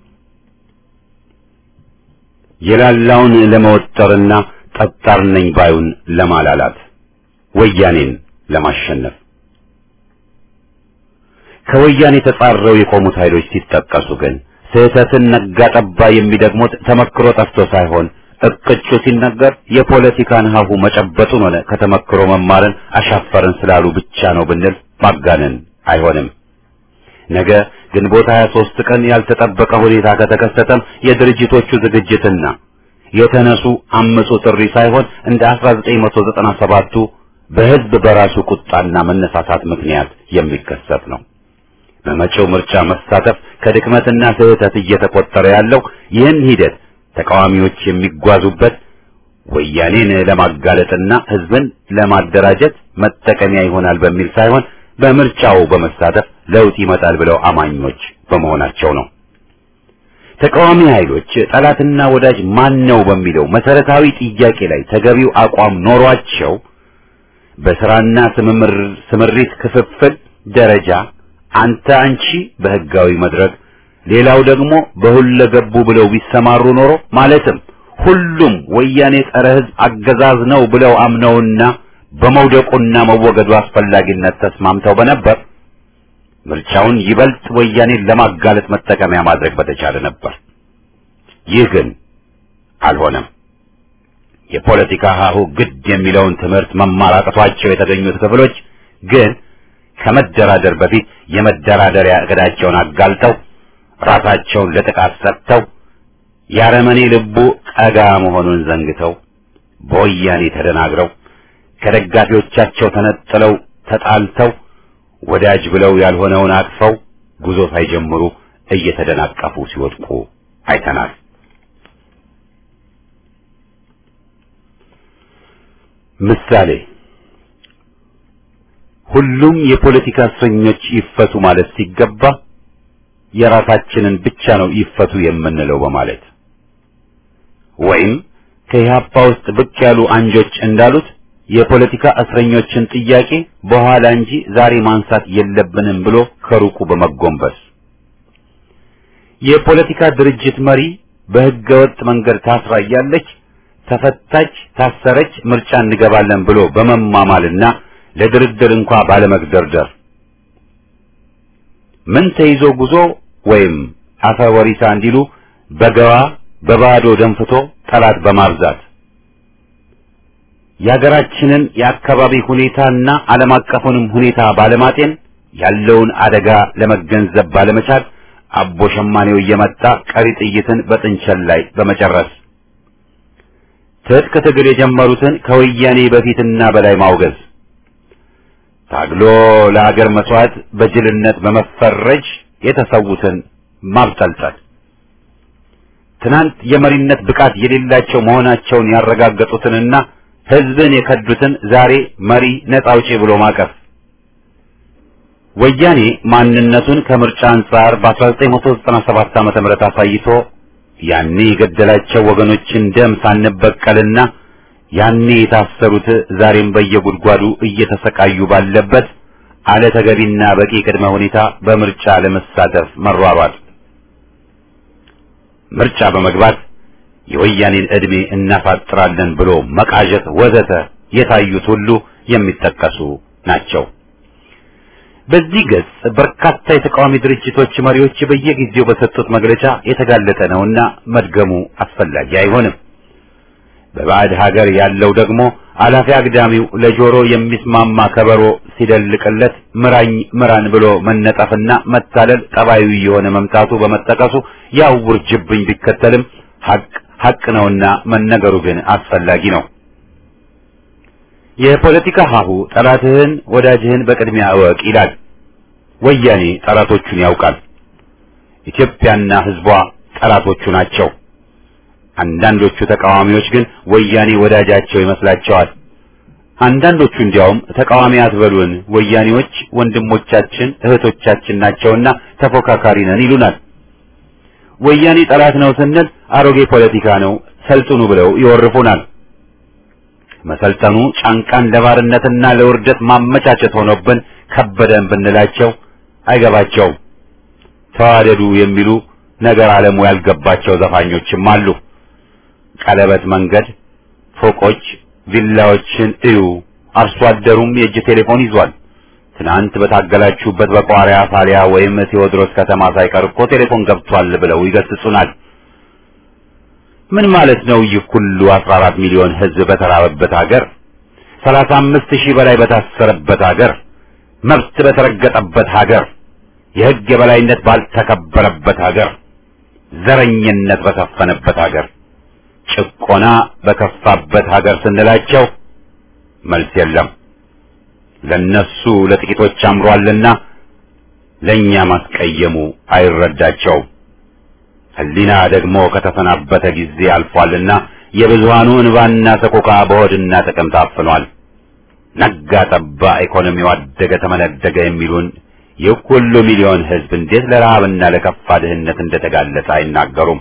የላላውን ለመወጠርና ጠጣር ነኝ ባዩን ለማላላት ወያኔን ለማሸነፍ ከወያኔ ተጻረው የቆሙት ኃይሎች ሲጠቀሱ ግን ስህተትን ነጋ ጠባ የሚደግሙት ተመክሮ ጠፍቶ ሳይሆን እቅጩ ሲነገር የፖለቲካን ሀሁ መጨበጡን ሆነ ከተመክሮ መማርን አሻፈረን ስላሉ ብቻ ነው ብንል ማጋነን አይሆንም። ነገ ግንቦት 23 ቀን ያልተጠበቀ ሁኔታ ከተከሰተም የድርጅቶቹ ዝግጅትና የተነሱ አመጹ ጥሪ ሳይሆን እንደ 1997ቱ በህዝብ በራሱ ቁጣና መነሳሳት ምክንያት የሚከሰት ነው። በመጪው ምርጫ መሳተፍ ከድክመትና ስህተት እየተቆጠረ ያለው ይህን ሂደት ተቃዋሚዎች የሚጓዙበት ወያኔን ለማጋለጥና ህዝብን ለማደራጀት መጠቀሚያ ይሆናል በሚል ሳይሆን በምርጫው በመሳተፍ ለውጥ ይመጣል ብለው አማኞች በመሆናቸው ነው። ተቃዋሚ ኃይሎች ጠላትና ወዳጅ ማን ነው በሚለው መሰረታዊ ጥያቄ ላይ ተገቢው አቋም ኖሯቸው በስራና ስምሪት ክፍፍል ደረጃ አንተ አንቺ በህጋዊ መድረክ ሌላው ደግሞ በሁለገቡ ብለው ቢሰማሩ ኖሮ ማለትም ሁሉም ወያኔ ጸረ ህዝብ አገዛዝ ነው ብለው አምነውና በመውደቁና መወገዱ አስፈላጊነት ተስማምተው በነበር ምርጫውን ይበልጥ ወያኔን ለማጋለጥ መጠቀሚያ ማድረግ በተቻለ ነበር። ይህ ግን አልሆነም። የፖለቲካ ሀሁ ግድ የሚለውን ትምህርት መማር አቅቷቸው የተገኙት ክፍሎች ግን ከመደራደር በፊት የመደራደሪያ እቅዳቸውን አጋልጠው ራሳቸውን ለጥቃት ሰጥተው ያረመኔ ልቡ ቀጋ መሆኑን ዘንግተው በወያኔ ተደናግረው ከደጋፊዎቻቸው ተነጥለው ተጣልተው ወዳጅ ብለው ያልሆነውን አቅፈው ጉዞ ሳይጀምሩ እየተደናቀፉ ሲወድቁ አይተናል። ምሳሌ ሁሉም የፖለቲካ እስረኞች ይፈቱ ማለት ሲገባ የራሳችንን ብቻ ነው ይፈቱ የምንለው በማለት ወይም ከኢህአፓ ውስጥ ብቅ ያሉ አንጆች እንዳሉት የፖለቲካ እስረኞችን ጥያቄ በኋላ እንጂ ዛሬ ማንሳት የለብንም ብሎ ከሩቁ በመጎንበስ የፖለቲካ ድርጅት መሪ በህገ ወጥ መንገድ ታስራ እያለች ተፈታች፣ ታሰረች፣ ምርጫ እንገባለን ብሎ በመማማልና ለድርድር እንኳ ባለመግደርደር ምን ተይዞ ጉዞ ወይም አፈ ወሪሳ እንዲሉ በገባ በባዶ ደንፍቶ ጠላት በማብዛት የሀገራችንን የአካባቢ ሁኔታና ዓለም አቀፉንም ሁኔታ ባለማጤን ያለውን አደጋ ለመገንዘብ ባለመቻል አቦ ሸማኔው እየመጣ ቀሪ ጥይትን በጥንቸል ላይ በመጨረስ ትጥቅ ትግል የጀመሩትን ከወያኔ በፊትና በላይ ማውገዝ ታግሎ ለሀገር መስዋዕት በጅልነት በመፈረጅ የተሰዉትን ማብጠልጠል ትናንት የመሪነት ብቃት የሌላቸው መሆናቸውን ያረጋገጡትንና ህዝብን የከዱትን ዛሬ መሪ ነጻ አውጪ ብሎ ማቀፍ ወያኔ ማንነቱን ከምርጫ አንጻር በ1997 ዓመተ ምህረት አሳይቶ ያኔ የገደላቸው ወገኖችን ደም ሳንበቀልና ያኔ የታሰሩት ዛሬም በየጉድጓዱ እየተሰቃዩ ባለበት አለ ተገቢና በቂ ቅድመ ሁኔታ በምርጫ ለመሳተፍ መሯሯጥ ምርጫ በመግባት የወያኔን ዕድሜ እናፋጥራለን ብሎ መቃዠት ወዘተ የታዩት ሁሉ የሚጠቀሱ ናቸው። በዚህ ገጽ በርካታ የተቃዋሚ ድርጅቶች መሪዎች በየጊዜው በሰጡት መግለጫ የተጋለጠ ነውና መድገሙ አስፈላጊ አይሆንም። በባዕድ ሀገር ያለው ደግሞ አላፊ አግዳሚው ለጆሮ የሚስማማ ከበሮ ሲደልቅለት ምራኝ ምራን ብሎ መነጠፍና መታለል ጠባዩ የሆነ መምጣቱ በመጠቀሱ ያው ውርጅብኝ ቢከተልም ሀቅ ሀቅ ነውና መነገሩ ግን አስፈላጊ ነው። የፖለቲካ ሀሁ ጠላትህን ወዳጅህን በቅድሚያ እወቅ ይላል። ወያኔ ጠላቶቹን ያውቃል። ኢትዮጵያና ሕዝቧ ጠላቶቹ ናቸው። አንዳንዶቹ ተቃዋሚዎች ግን ወያኔ ወዳጃቸው ይመስላቸዋል። አንዳንዶቹ እንዲያውም ተቃዋሚ አትበሉን፣ ወያኔዎች ወንድሞቻችን እህቶቻችን ናቸውና ተፎካካሪ ነን ይሉናል። ወያኔ ጠላት ነው ስንል አሮጌ ፖለቲካ ነው ሰልጥኑ ብለው ይወርፉናል። መሰልጠኑ ጫንቃን ለባርነትና ለውርደት ማመቻቸት ሆኖብን ከበደን ብንላቸው አይገባቸውም። ተዋደዱ የሚሉ ነገር ዓለሙ ያልገባቸው ዘፋኞችም አሉ። ቀለበት መንገድ፣ ፎቆች፣ ቪላዎችን እዩ። አርሶ አደሩም የእጅ ቴሌፎን ይዟል። ትናንት በታገላችሁበት በቋሪያ ፋሊያ ወይም ቴዎድሮስ ከተማ ሳይቀር እኮ ቴሌፎን ገብቷል ብለው ይገስጹናል። ምን ማለት ነው? ይህ ሁሉ 14 ሚሊዮን ህዝብ በተራበበት ሀገር፣ 35 ሺህ በላይ በታሰረበት ሀገር፣ መብት በተረገጠበት ሀገር፣ የህግ የበላይነት ባልተከበረበት ሀገር፣ ዘረኝነት በሰፈነበት ሀገር፣ ጭቆና በከፋበት ሀገር ስንላቸው መልስ የለም። ለነሱ ለጥቂቶች አምሯልና ለኛ ማስቀየሙ አይረዳቸውም። ህሊና ደግሞ ከተሰናበተ ጊዜ አልፏልና የብዙሃኑ እንባና ሰቆቃ በሆድና ጥቅም ታፍኗል። ነጋ ጠባ ኢኮኖሚው አደገ ተመነደገ የሚሉን ይህ ሁሉ ሚሊዮን ህዝብ እንዴት ለረሃብና ለከፋ ድህነት እንደተጋለጠ አይናገሩም።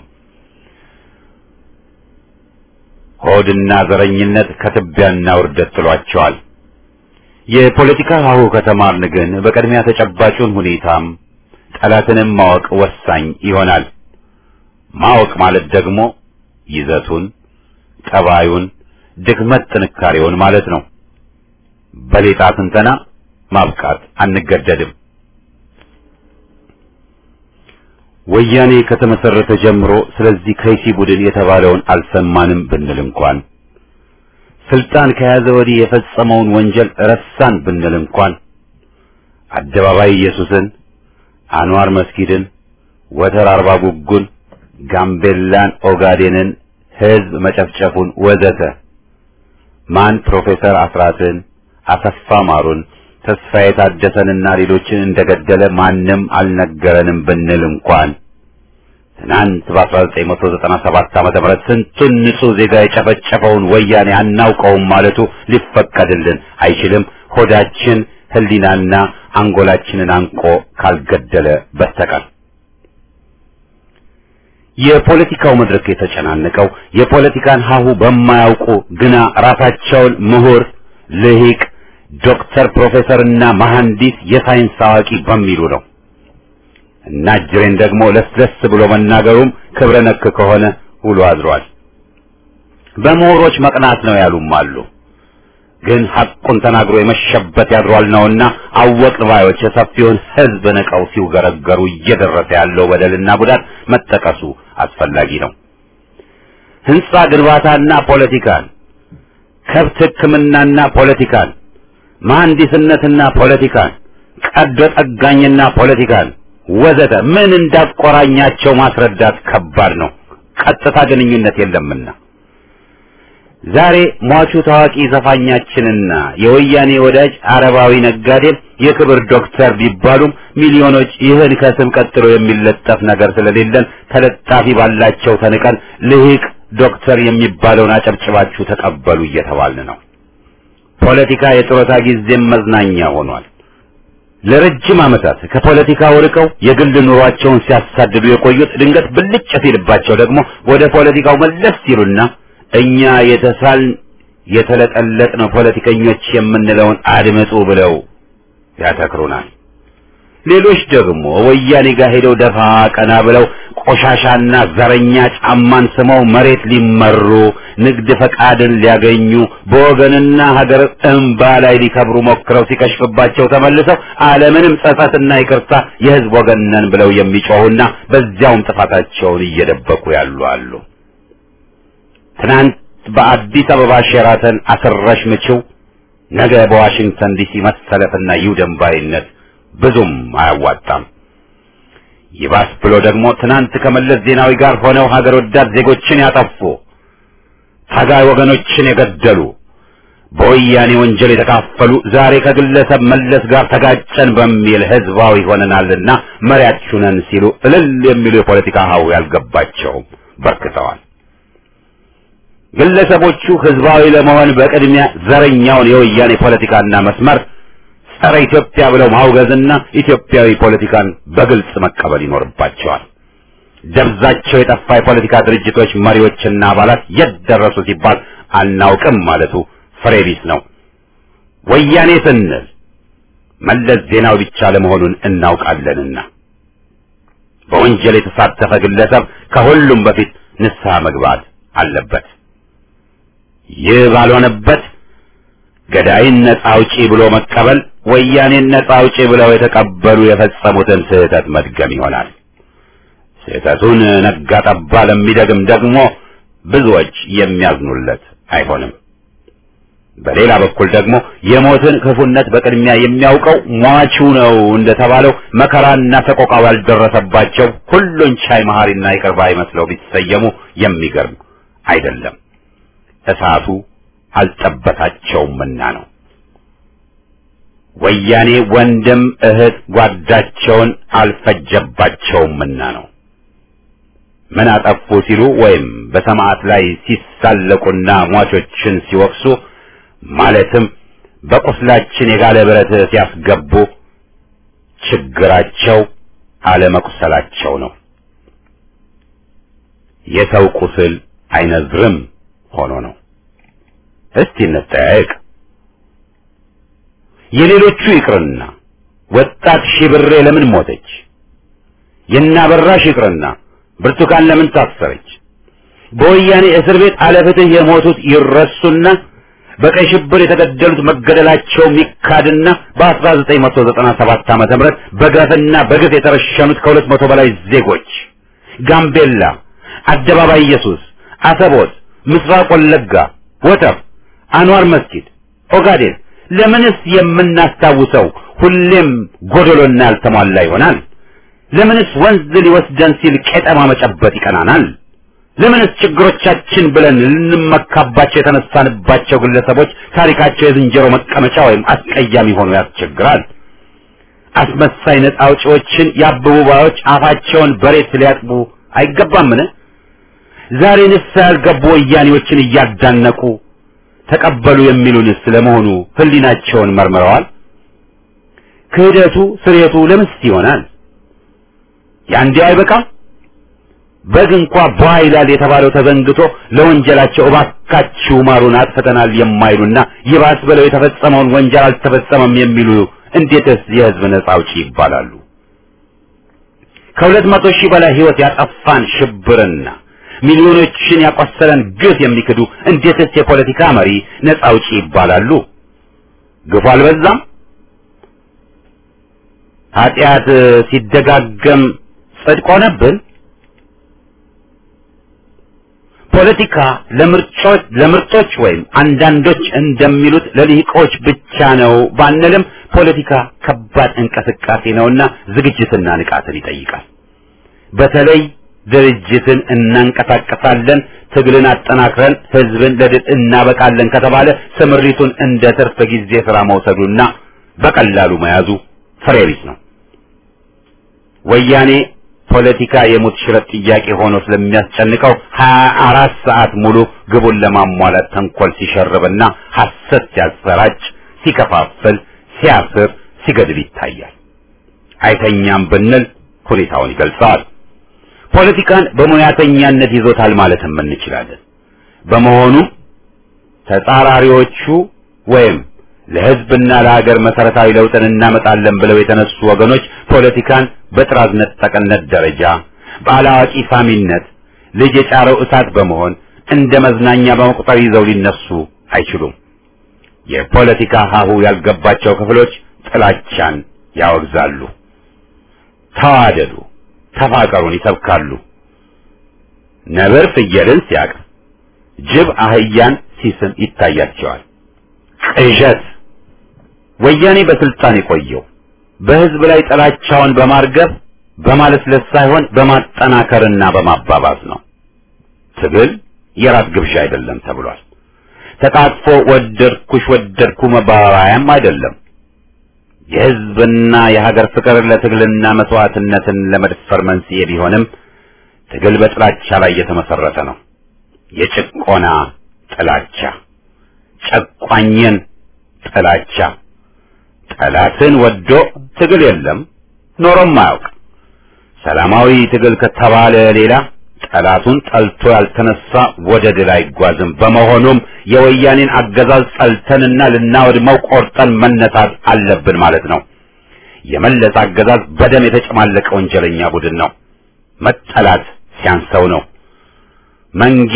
ሆድና ዘረኝነት ከትቢያና ውርደት ጥሏቸዋል። የፖለቲካ ሀሁ ከተማርን ግን በቅድሚያ ተጨባጩን ሁኔታም ጠላትንም ማወቅ ወሳኝ ይሆናል። ማወቅ ማለት ደግሞ ይዘቱን፣ ጠባዩን፣ ድክመት ጥንካሬውን ማለት ነው። በሌጣ ትንተና ማብቃት አንገደድም። ወያኔ ከተመሰረተ ጀምሮ ስለዚህ ከይሲ ቡድን የተባለውን አልሰማንም ብንል እንኳን ስልጣን ከያዘ ወዲህ የፈጸመውን ወንጀል ረሳን ብንል እንኳን አደባባይ ኢየሱስን፣ አንዋር መስጊድን፣ ወተር አርባ ጉጉን፣ ጋምቤላን፣ ኦጋዴንን፣ ህዝብ መጨፍጨፉን ወዘተ ማን ፕሮፌሰር አስራትን፣ አሰፋ ማሩን፣ ተስፋዬ ታደሰንና ሌሎችን እንደገደለ ማንም አልነገረንም ብንል እንኳን ትናንት በ1997 ዓመተ ምህረት ስንቱን ንጹህ ዜጋ የጨፈጨፈውን ወያኔ አናውቀውም ማለቱ ሊፈቀድልን አይችልም። ሆዳችን ህሊናና አንጎላችንን አንቆ ካልገደለ በስተቀር የፖለቲካው መድረክ የተጨናነቀው የፖለቲካን ሀሁ በማያውቁ ግና ራሳቸውን ምሁር፣ ልሂቅ፣ ዶክተር፣ ፕሮፌሰርና መሐንዲስ የሳይንስ አዋቂ በሚሉ ነው። እና ጅሬን ደግሞ ለስለስ ብሎ መናገሩም ክብረ ነክ ከሆነ ውሎ አድሯል። በምሁሮች መቅናት ነው ያሉም አሉ። ግን ሐቁን ተናግሮ የመሸበት ያድሯል ነውና አወቅን ባዮች የሰፊውን ህዝብ ንቀው ሲውገረገሩ እየደረሰ ያለው በደልና ጉዳት መጠቀሱ አስፈላጊ ነው። ህንጻ ግንባታና ፖለቲካን፣ ከብት ሕክምናና ፖለቲካን፣ መሐንዲስነትና ፖለቲካን፣ ቀዶ ጠጋኝና ፖለቲካን ወዘተ ምን እንዳቆራኛቸው ማስረዳት ከባድ ነው። ቀጥታ ግንኙነት የለምና ዛሬ ሟቹ ታዋቂ ዘፋኛችንና የወያኔ ወዳጅ አረባዊ ነጋዴም የክብር ዶክተር ቢባሉም ሚሊዮኖች ይህን ከስም ቀጥሎ የሚለጠፍ ነገር ስለሌለን ተለጣፊ ባላቸው ተንቀን ልሂቅ ዶክተር የሚባለውን አጨብጭባችሁ ተቀበሉ እየተባልን ነው። ፖለቲካ የጡረታ ጊዜም መዝናኛ ሆኗል። ለረጅም ዓመታት ከፖለቲካው ርቀው የግል ኑሯቸውን ሲያሳድዱ የቆዩት ድንገት ብልጭ ሲልባቸው ደግሞ ወደ ፖለቲካው መለስ ሲሉና እኛ የተሳልን የተለጠለጥነው ፖለቲከኞች የምንለውን አድምጡ ብለው ያተክሩናል። ሌሎች ደግሞ ወያኔ ጋር ሄደው ደፋ ቀና ብለው ቆሻሻና ዘረኛ ጫማን ስመው መሬት ሊመሩ ንግድ ፈቃድን ሊያገኙ በወገንና ሀገር እንባ ላይ ሊከብሩ ሞክረው ሲከሽፍባቸው ተመልሰው አለምንም ጸጸትና ይቅርታ የሕዝብ ወገን ነን ብለው የሚጮሁና በዚያውም ጥፋታቸውን እየደበቁ ያሉ አሉ። ትናንት በአዲስ አበባ ሼራተን አስረሽ ምችው፣ ነገ በዋሽንግተን ዲሲ መሰለፍና ይውደም ባይነት ብዙም አያዋጣም። ይባስ ብሎ ደግሞ ትናንት ከመለስ ዜናዊ ጋር ሆነው ሀገር ወዳድ ዜጎችን ያጠፉ ታጋይ ወገኖችን የገደሉ በወያኔ ወንጀል የተካፈሉ ዛሬ ከግለሰብ መለስ ጋር ተጋጨን በሚል ህዝባዊ ሆነናልና መሪያችሁ ነን ሲሉ እልል የሚሉ የፖለቲካ ሀው ያልገባቸውም በርክተዋል። ግለሰቦቹ ህዝባዊ ለመሆን በቅድሚያ ዘረኛውን የወያኔ ፖለቲካና መስመር ጸረ ኢትዮጵያ ብለው ማውገዝና ኢትዮጵያዊ ፖለቲካን በግልጽ መቀበል ይኖርባቸዋል። ደብዛቸው የጠፋ የፖለቲካ ድርጅቶች መሪዎችና አባላት የት ደረሱ ሲባል አናውቅም ማለቱ ፍሬ ቢስ ነው። ወያኔ ስንል መለስ ዜናዊ ብቻ ለመሆኑን እናውቃለንና በወንጀል የተሳተፈ ግለሰብ ከሁሉም በፊት ንስሐ መግባት አለበት። ይህ ባልሆነበት ገዳይን ነጻ አውጪ ብሎ መቀበል ወያኔን ነጻ አውጪ ብለው የተቀበሉ የፈጸሙትን ስህተት መድገም ይሆናል። ስህተቱን ነጋ ጠባ ለሚደግም ደግሞ ብዙዎች የሚያዝኑለት አይሆንም። በሌላ በኩል ደግሞ የሞትን ክፉነት በቅድሚያ የሚያውቀው ሟቹ ነው እንደተባለው መከራና ሰቆቃው ያልደረሰባቸው ሁሉን ቻይ መሐሪና ይቅር ባይ መስለው ቢሰየሙ የሚገርም አይደለም። እሳቱ አልጠበታቸውምና ነው። ወያኔ ወንድም እህት ጓዳቸውን አልፈጀባቸውምና ነው። ምን አጠፉ ሲሉ ወይም በሰማዕት ላይ ሲሳለቁና ሟቾችን ሲወቅሱ ማለትም በቁስላችን የጋለ ብረት ሲያስገቡ ችግራቸው አለመቁሰላቸው ነው። የሰው ቁስል አይነዝርም ሆኖ ነው። እስቲ እንጠያየቅ። የሌሎቹ ይቅርና ወጣት ሺብሬ ለምን ሞተች? የናበራሽ ይቅርና ብርቱካን ለምን ታሰረች? በወያኔ እስር ቤት አለፍትህ የሞቱት ይረሱና በቀይ ሽብር የተገደሉት መገደላቸው ሚካድና በ1997 ዓመተ ምህረት በግፍና በግፍ የተረሸኑት ከሁለት መቶ በላይ ዜጎች ጋምቤላ፣ አደባባይ ኢየሱስ፣ አሰቦት፣ ምስራቅ ወለጋ፣ ወተር፣ አንዋር መስጊድ፣ ኦጋዴን ለምንስ የምናስታውሰው ሁሌም ጎደሎና ያልተሟላ ይሆናል? ለምንስ ወንዝ ሊወስደን ሲል ቄጠማ መጨበጥ ይቀናናል? ለምንስ ችግሮቻችን ብለን ልንመካባቸው የተነሳንባቸው ግለሰቦች ታሪካቸው የዝንጀሮ መቀመጫ ወይም አስቀያሚ ሆኖ ያስቸግራል? አስመሳይ ነጻ አውጪዎችን የአበቡ ባዮች አፋቸውን በሬት ሊያጥቡ አይገባምን? ዛሬ ንስሐ ያልገቡ ወያኔዎችን እያዳነቁ ተቀበሉ የሚሉንስ ለመሆኑ ሕሊናቸውን መርምረዋል? ክህደቱ ስሬቱ ለምስ ይሆናል? ያንዲያው አይበቃም? በግ እንኳ ቧ ይላል የተባለው ተዘንግቶ ለወንጀላቸው እባካችሁ ማሩን አጥፍተናል የማይሉና ይባስ ብለው የተፈጸመውን ወንጀል አልተፈጸመም የሚሉ እንዴትስ የሕዝብ ነጻ አውጪ ይባላሉ? ከሁለት መቶ ሺህ በላይ ሕይወት ያጠፋን ሽብርና ሚሊዮኖችን ያቆሰለን ግፍ የሚክዱ እንዴትስ የፖለቲካ መሪ ነጻ አውጪ ይባላሉ? ግፉ አልበዛም? ኃጢአት ሲደጋገም ጽድቅ ሆነብን? ፖለቲካ ለምርጮች ለምርጦች ወይም አንዳንዶች እንደሚሉት ለልሂቆች ብቻ ነው ባንልም ፖለቲካ ከባድ እንቅስቃሴ ነውና ዝግጅትና ንቃትን ይጠይቃል። በተለይ ድርጅትን እናንቀሳቀሳለን፣ ትግልን አጠናክረን ህዝብን ለድል እናበቃለን ከተባለ ስምሪቱን እንደ ትርፍ ጊዜ ስራ መውሰዱና በቀላሉ መያዙ ፍሬ ቢስ ነው። ወያኔ ፖለቲካ የሙት ሽረት ጥያቄ ሆኖ ስለሚያስጨንቀው ሀያ አራት ሰዓት ሙሉ ግቡን ለማሟላት ተንኮል ሲሸርብና ሐሰት ሲያሰራጭ፣ ሲከፋፍል፣ ሲያስር፣ ሲገድል ይታያል። አይተኛም ብንል ሁኔታውን ይገልጸዋል። ፖለቲካን በሙያተኛነት ይዞታል ማለትም እንችላለን። በመሆኑም ተጻራሪዎቹ ወይም ለህዝብና ለሀገር መሰረታዊ ለውጥን እናመጣለን ብለው የተነሱ ወገኖች ፖለቲካን በጥራዝ ነጠቅነት ደረጃ በአላዋቂ ሳሚነት ልጅ የጫረው እሳት በመሆን እንደ መዝናኛ በመቁጠር ይዘው ሊነሱ አይችሉም። የፖለቲካ ሀሁ ያልገባቸው ክፍሎች ጥላቻን ያወግዛሉ። ተዋደዱ፣ ተፋቀሩን ይሰብካሉ። ነብር ፍየልን ሲያቅፍ፣ ጅብ አህያን ሲስም ይታያቸዋል። ቅዠት ወያኔ በስልጣን የቆየው በህዝብ ላይ ጥላቻውን በማርገብ በማለስለስ ሳይሆን በማጠናከርና በማባባዝ ነው። ትግል የራት ግብዣ አይደለም ተብሏል። ተቃጥፎ ወደድኩሽ ወደድኩ መባባያም አይደለም። የህዝብና የሀገር ፍቅር ለትግልና መስዋዕትነትን ለመድፈር መንስኤ ቢሆንም ትግል በጥላቻ ላይ የተመሰረተ ነው። የጭቆና ጥላቻ፣ ጨቋኝን ጥላቻ ጠላትን ወዶ ትግል የለም ኖሮም አያውቅ። ሰላማዊ ትግል ከተባለ ሌላ ጠላቱን ጠልቶ ያልተነሳ ወደ ድል አይጓዝም። በመሆኑም የወያኔን አገዛዝ ጠልተንና ልናወድመው ቆርጠን መነሳት አለብን ማለት ነው። የመለስ አገዛዝ በደም የተጨማለቀ ወንጀለኛ ቡድን ነው። መጠላት ሲያንሰው ነው። መንጌ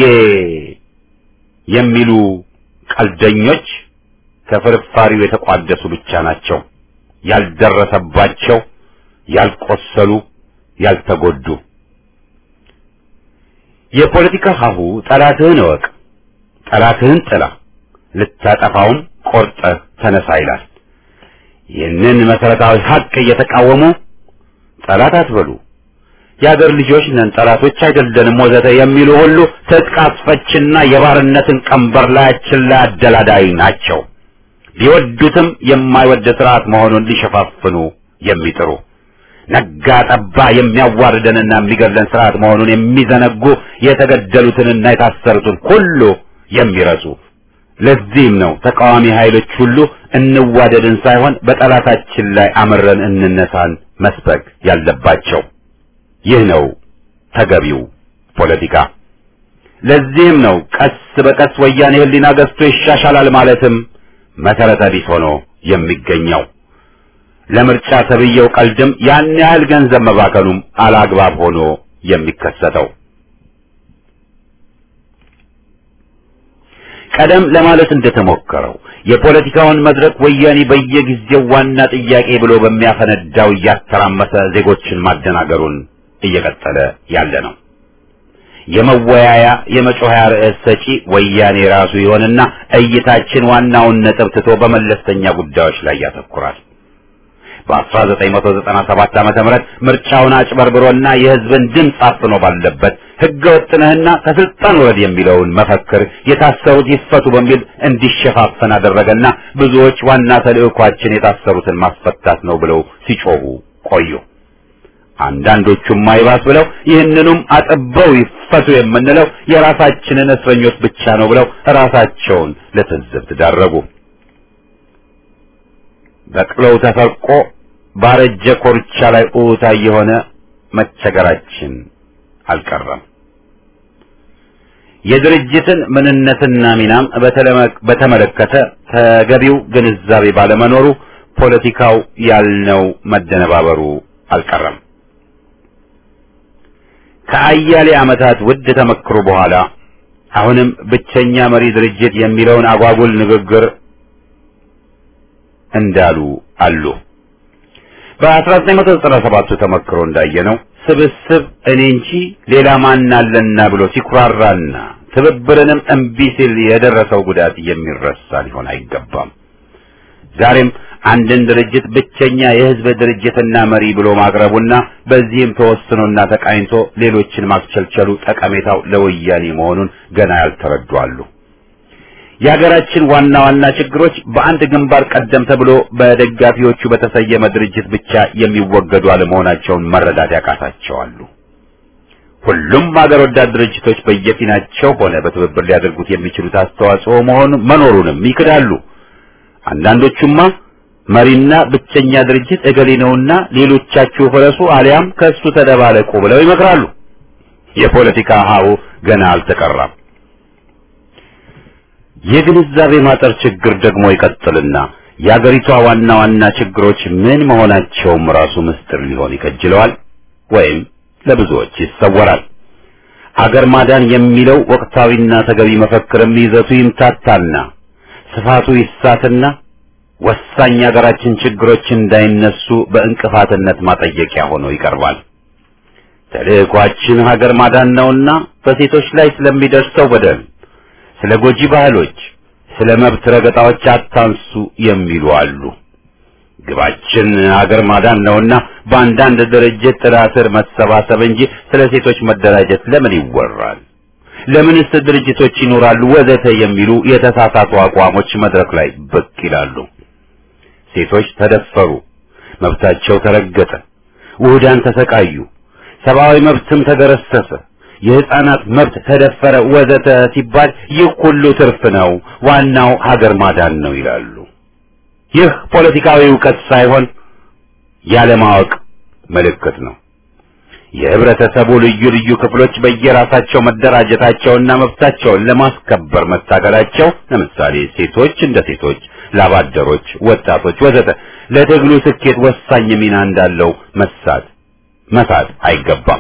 የሚሉ ቀልደኞች ከፍርፋሪው የተቋደሱ ብቻ ናቸው። ያልደረሰባቸው፣ ያልቆሰሉ፣ ያልተጎዱ የፖለቲካ ሀሁ ጠላትህን እወቅ፣ ጠላትህን ጥላ፣ ልታጠፋውም ቆርጠህ ተነሳ ይላል። ይህንን መሰረታዊ ሀቅ እየተቃወሙ ጠላት አትበሉ፣ የአገር ልጆች ነን፣ ጠላቶች አይደለንም ወዘተ የሚሉ ሁሉ ትጥቅ አስፈችና የባርነትን ቀንበር ላያችን ላይ አደላዳይ ናቸው። ቢወዱትም የማይወድ ስርዓት መሆኑን ሊሸፋፍኑ የሚጥሩ ነጋ ጠባ የሚያዋርደንና የሚገድለን ስርዓት መሆኑን የሚዘነጉ የተገደሉትንና የታሰሩትን ሁሉ የሚረሱ ለዚህም ነው ተቃዋሚ ኃይሎች ሁሉ እንዋደድን ሳይሆን በጠላታችን ላይ አምረን እንነሳን መስበክ ያለባቸው። ይህ ነው ተገቢው ፖለቲካ። ለዚህም ነው ቀስ በቀስ ወያኔ ሕሊና ገዝቶ ይሻሻላል ማለትም መሰረተ ቢስ ሆኖ የሚገኘው። ለምርጫ ተብዬው ቀልድም ያን ያህል ገንዘብ መባከኑም አላግባብ ሆኖ የሚከሰተው ቀደም ለማለት እንደተሞከረው የፖለቲካውን መድረክ ወያኔ በየጊዜው ዋና ጥያቄ ብሎ በሚያፈነዳው እያተራመሰ ዜጎችን ማደናገሩን እየቀጠለ ያለ ነው። የመወያያ የመጮኸያ ርዕስ ሰጪ ወያኔ ራሱ ይሆንና እይታችን ዋናውን ነጥብ ትቶ በመለስተኛ ጉዳዮች ላይ ያተኩራል። በ1997 ዓመተ ምህረት ምርጫውን አጭበርብሮና የሕዝብን ድምፅ አፍኖ ባለበት ሕገ ወጥነህና ከስልጣን ወረድ የሚለውን መፈክር የታሰሩት ይፈቱ በሚል እንዲሸፋፈን አደረገና ብዙዎች ዋና ተልዕኳችን የታሰሩትን ማስፈታት ነው ብለው ሲጮሁ ቆዩ። አንዳንዶቹም ማይባስ ብለው ይህንኑም አጥበው ይፈቱ የምንለው የራሳችንን እስረኞች ብቻ ነው ብለው ራሳቸውን ለትዝብት ዳረጉ። በቅሎው ተሰርቆ ባረጀ ኮርቻ ላይ ኡታ የሆነ መቸገራችን አልቀረም። የድርጅትን ምንነትና ሚናም በተመለከተ ተገቢው ግንዛቤ ባለመኖሩ ፖለቲካው ያልነው መደነባበሩ አልቀረም። ከአያሌ ዓመታት ውድ ተመክሮ በኋላ አሁንም ብቸኛ መሪ ድርጅት የሚለውን አጓጉል ንግግር እንዳሉ አሉ። በ1997 ተመክሮ እንዳየነው ስብስብ እኔ እንጂ ሌላ ማን አለና ብሎ ሲኩራራና ትብብርንም እምቢ ሲል የደረሰው ጉዳት የሚረሳ ሊሆን አይገባም። ዛሬም አንድን ድርጅት ብቸኛ የሕዝብ ድርጅትና መሪ ብሎ ማቅረቡና በዚህም ተወስኖና ተቃኝቶ ሌሎችን ማስቸልቸሉ ጠቀሜታው ለወያኔ መሆኑን ገና ያልተረዱ አሉ። የሀገራችን ዋና ዋና ችግሮች በአንድ ግንባር ቀደም ተብሎ በደጋፊዎቹ በተሰየመ ድርጅት ብቻ የሚወገዱ አለመሆናቸውን መረዳት ያቃታቸዋሉ። ሁሉም ሀገር ወዳድ ድርጅቶች በየፊናቸው ሆነ በትብብር ሊያደርጉት የሚችሉት አስተዋጽኦ መሆኑ መኖሩንም ይክዳሉ። አንዳንዶቹማ መሪና ብቸኛ ድርጅት እገሌ ነውና ሌሎቻችሁ ፍረሱ አሊያም ከእሱ ተደባለቁ ብለው ይመክራሉ። የፖለቲካ ሀሁ ገና አልተቀራም። የግንዛቤ ማጠር ችግር ደግሞ ይቀጥልና የአገሪቷ ዋና ዋና ችግሮች ምን መሆናቸውም ራሱ ምስጢር ሊሆን ይከጅለዋል ወይም ለብዙዎች ይሰወራል። አገር ማዳን የሚለው ወቅታዊና ተገቢ መፈክርም ይዘቱ ይምታታና ስፋቱ ይሳትና ወሳኝ የሀገራችን ችግሮች እንዳይነሱ በእንቅፋትነት ማጠየቂያ ሆኖ ይቀርባል። ተልዕኳችን ሀገር ማዳን ነውና በሴቶች ላይ ስለሚደርሰው በደል ስለ ጎጂ ባህሎች፣ ስለ መብት ረገጣዎች አታንሱ የሚሉ አሉ። ግባችን ሀገር ማዳን ነውና በአንዳንድ ድርጅት ጥላ ስር መሰባሰብ እንጂ ስለ ሴቶች መደራጀት ለምን ይወራል? ለምንስ ድርጅቶች ይኖራሉ? ወዘተ የሚሉ የተሳሳቱ አቋሞች መድረክ ላይ ብቅ ይላሉ። ሴቶች ተደፈሩ፣ መብታቸው ተረገጠ፣ ውህዳን ተሰቃዩ፣ ሰብአዊ መብትም ተገረሰሰ የህፃናት መብት ተደፈረ ወዘተ ሲባል ይህ ሁሉ ትርፍ ነው፣ ዋናው ሀገር ማዳን ነው ይላሉ። ይህ ፖለቲካዊ እውቀት ሳይሆን ያለማወቅ ምልክት ነው። የህብረተሰቡ ልዩ ልዩ ክፍሎች በየራሳቸው መደራጀታቸውና መብታቸውን ለማስከበር መታገላቸው፣ ለምሳሌ ሴቶች እንደ ሴቶች፣ ላባደሮች፣ ወጣቶች ወዘተ ለትግሉ ስኬት ወሳኝ ሚና እንዳለው መሳት መሳት አይገባም።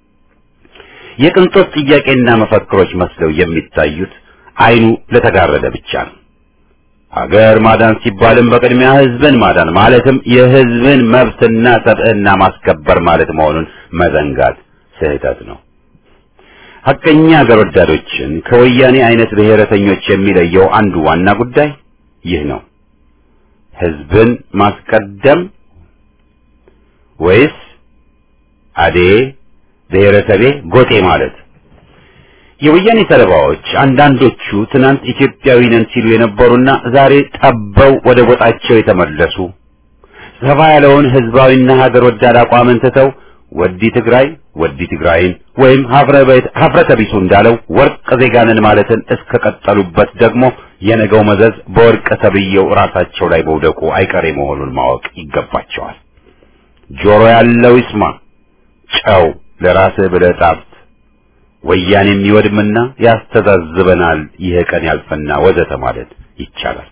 የቅንጦት ጥያቄና መፈክሮች መስለው የሚታዩት አይኑ ለተጋረደ ብቻ ነው። ሀገር ማዳን ሲባልም በቅድሚያ ህዝብን ማዳን ማለትም የህዝብን መብትና ሰብዕና ማስከበር ማለት መሆኑን መዘንጋት ስህተት ነው። ሐቀኛ አገር ወዳዶችን ከወያኔ አይነት ብሔረተኞች የሚለየው አንዱ ዋና ጉዳይ ይህ ነው። ህዝብን ማስቀደም ወይስ አዴ ብሔረሰቤ ጎጤ ማለት? የወያኔ ሰለባዎች አንዳንዶቹ ትናንት ኢትዮጵያዊ ነን ሲሉ የነበሩና ዛሬ ጠበው ወደ ጎጣቸው የተመለሱ ሰፋ ያለውን ህዝባዊና ሀገር ወዳድ አቋምን ትተው ወዲ ትግራይ ወዲ ትግራይን ወይም ሀፍረተ ቢሱ እንዳለው ወርቅ ዜጋንን ማለትን እስከቀጠሉበት ደግሞ የነገው መዘዝ በወርቅ ተብዬው ራሳቸው ላይ መውደቁ አይቀሬ መሆኑን ማወቅ ይገባቸዋል። ጆሮ ያለው ይስማ፣ ጨው ለራስህ ብለህ ጣፍጥ፣ ወያኔም ይወድምና ያስተዛዝበናል፣ ይህ ቀን ያልፈና ወዘተ ማለት ይቻላል።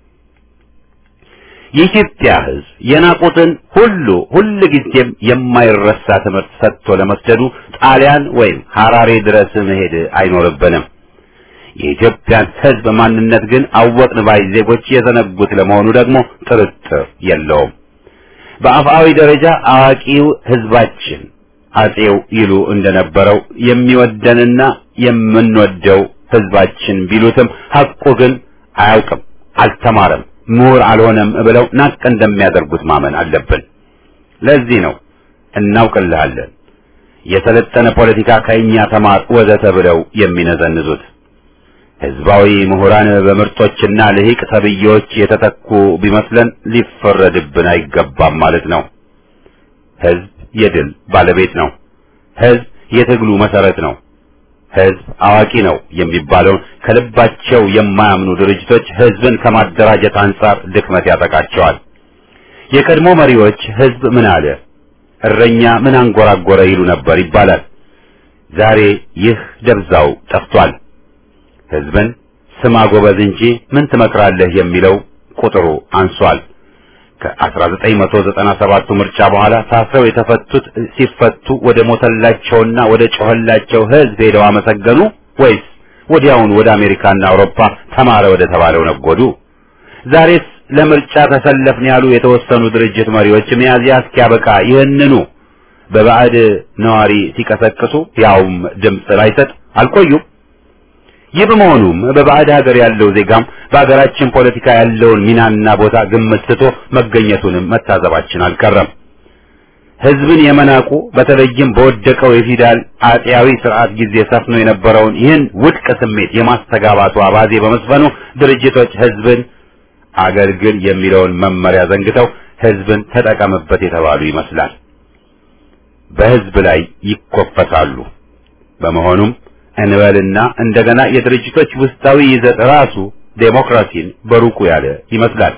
የኢትዮጵያ ህዝብ የናቁትን ሁሉ ሁል ጊዜም የማይረሳ ትምህርት ሰጥቶ ለመስደዱ ጣሊያን ወይም ሐራሬ ድረስ መሄድ አይኖርብንም። የኢትዮጵያን ህዝብ ማንነት ግን አወቅን ባይ ዜጎች የዘነጉት ለመሆኑ ደግሞ ጥርጥር የለውም። በአፍአዊ ደረጃ አዋቂው ህዝባችን አጼው ይሉ እንደነበረው የሚወደንና የምንወደው ህዝባችን ቢሉትም ሐቁ ግን አያውቅም፣ አልተማረም ምሁር አልሆነም ብለው ናቅ እንደሚያደርጉት ማመን አለብን። ለዚህ ነው እናውቅልሃለን፣ የሰለጠነ ፖለቲካ ከእኛ ተማር ወዘተ ብለው የሚነዘንዙት። ህዝባዊ ምሁራን በምርጦችና ልሂቅ ተብዬዎች የተተኩ ቢመስለን ሊፈረድብን አይገባም ማለት ነው። ህዝብ የድል ባለቤት ነው። ህዝብ የትግሉ መሰረት ነው። ህዝብ አዋቂ ነው የሚባለውን ከልባቸው የማያምኑ ድርጅቶች ህዝብን ከማደራጀት አንጻር ድክመት ያጠቃቸዋል። የቀድሞ መሪዎች ህዝብ ምን አለ፣ እረኛ ምን አንጎራጎረ ይሉ ነበር ይባላል። ዛሬ ይህ ደብዛው ጠፍቷል። ህዝብን ስማ ጎበዝ እንጂ ምን ትመክራለህ የሚለው ቁጥሩ አንሷል። ከ1997 ምርጫ በኋላ ታስረው የተፈቱት ሲፈቱ ወደ ሞተላቸውና ወደ ጮኸላቸው ህዝብ ሄደው አመሰገኑ ወይስ ወዲያውን ወደ አሜሪካና አውሮፓ ተማረ ወደ ተባለው ነጎዱ? ዛሬስ ለምርጫ ተሰለፍን ያሉ የተወሰኑ ድርጅት መሪዎች ሚያዝያ እስኪያበቃ ይህንኑ በባዕድ ነዋሪ ሲቀሰቅሱ ያውም ድምፅ ላይሰጥ አልቆዩም። ይህ በመሆኑም በባዕድ ሀገር ያለው ዜጋም በሀገራችን ፖለቲካ ያለውን ሚናና ቦታ ግምት ስቶ መገኘቱንም መታዘባችን አልቀረም። ህዝብን የመናቁ በተለይም በወደቀው የፊውዳል አጤያዊ ስርዓት ጊዜ ሰፍኖ የነበረውን ይህን ውድቅ ስሜት የማስተጋባቱ አባዜ በመስፈኑ ድርጅቶች ህዝብን አገልግል የሚለውን መመሪያ ዘንግተው ህዝብን ተጠቀምበት የተባሉ ይመስላል። በህዝብ ላይ ይኮፈሳሉ። በመሆኑም እንበልና እንደገና የድርጅቶች ውስጣዊ ይዘት ራሱ ዴሞክራሲን በሩቁ ያለ ይመስላል።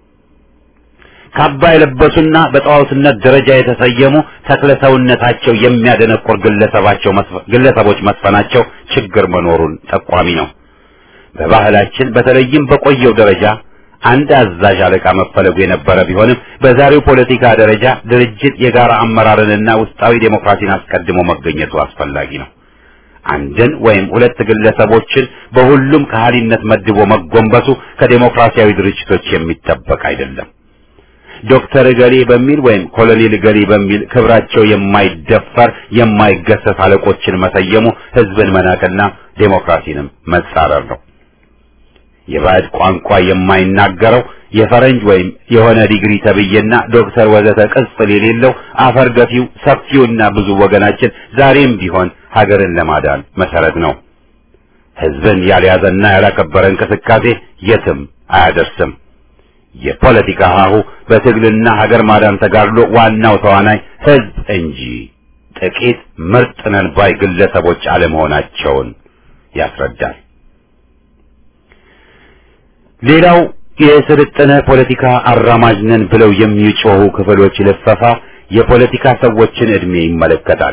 ካባ የለበሱና በጣዖትነት ደረጃ የተሰየሙ ተክለ ሰውነታቸው የሚያደነቁር ግለሰባቸው ግለሰቦች መስፈናቸው ችግር መኖሩን ጠቋሚ ነው። በባህላችን በተለይም በቆየው ደረጃ አንድ አዛዥ አለቃ መፈለጉ የነበረ ቢሆንም በዛሬው ፖለቲካ ደረጃ ድርጅት የጋራ አመራርንና ውስጣዊ ዴሞክራሲን አስቀድሞ መገኘቱ አስፈላጊ ነው። አንድን ወይም ሁለት ግለሰቦችን በሁሉም ከሃሊነት መድቦ መጎንበሱ ከዴሞክራሲያዊ ድርጅቶች የሚጠበቅ አይደለም። ዶክተር እገሌ በሚል ወይም ኮሎኔል እገሌ በሚል ክብራቸው የማይደፈር የማይገሰስ አለቆችን መሰየሙ ህዝብን መናቅና ዴሞክራሲንም መጻረር ነው። የባዕድ ቋንቋ የማይናገረው የፈረንጅ ወይም የሆነ ዲግሪ ተብዬና ዶክተር ወዘተ ቅጽል የሌለው አፈር ገፊው ሰፊውና ብዙ ወገናችን ዛሬም ቢሆን ሀገርን ለማዳን መሰረት ነው። ህዝብን ያልያዘና ያላከበረ እንቅስቃሴ የትም አያደርስም። የፖለቲካ ሀሁ በትግልና ሀገር ማዳን ተጋድሎ ዋናው ተዋናይ ህዝብ እንጂ ጥቂት ምርጥ ነን ባይ ግለሰቦች አለመሆናቸውን ያስረዳል። ሌላው የስልጠነ ፖለቲካ አራማጅ ነን ብለው የሚጮሁ ክፍሎች ልፈፋ የፖለቲካ ሰዎችን እድሜ ይመለከታል።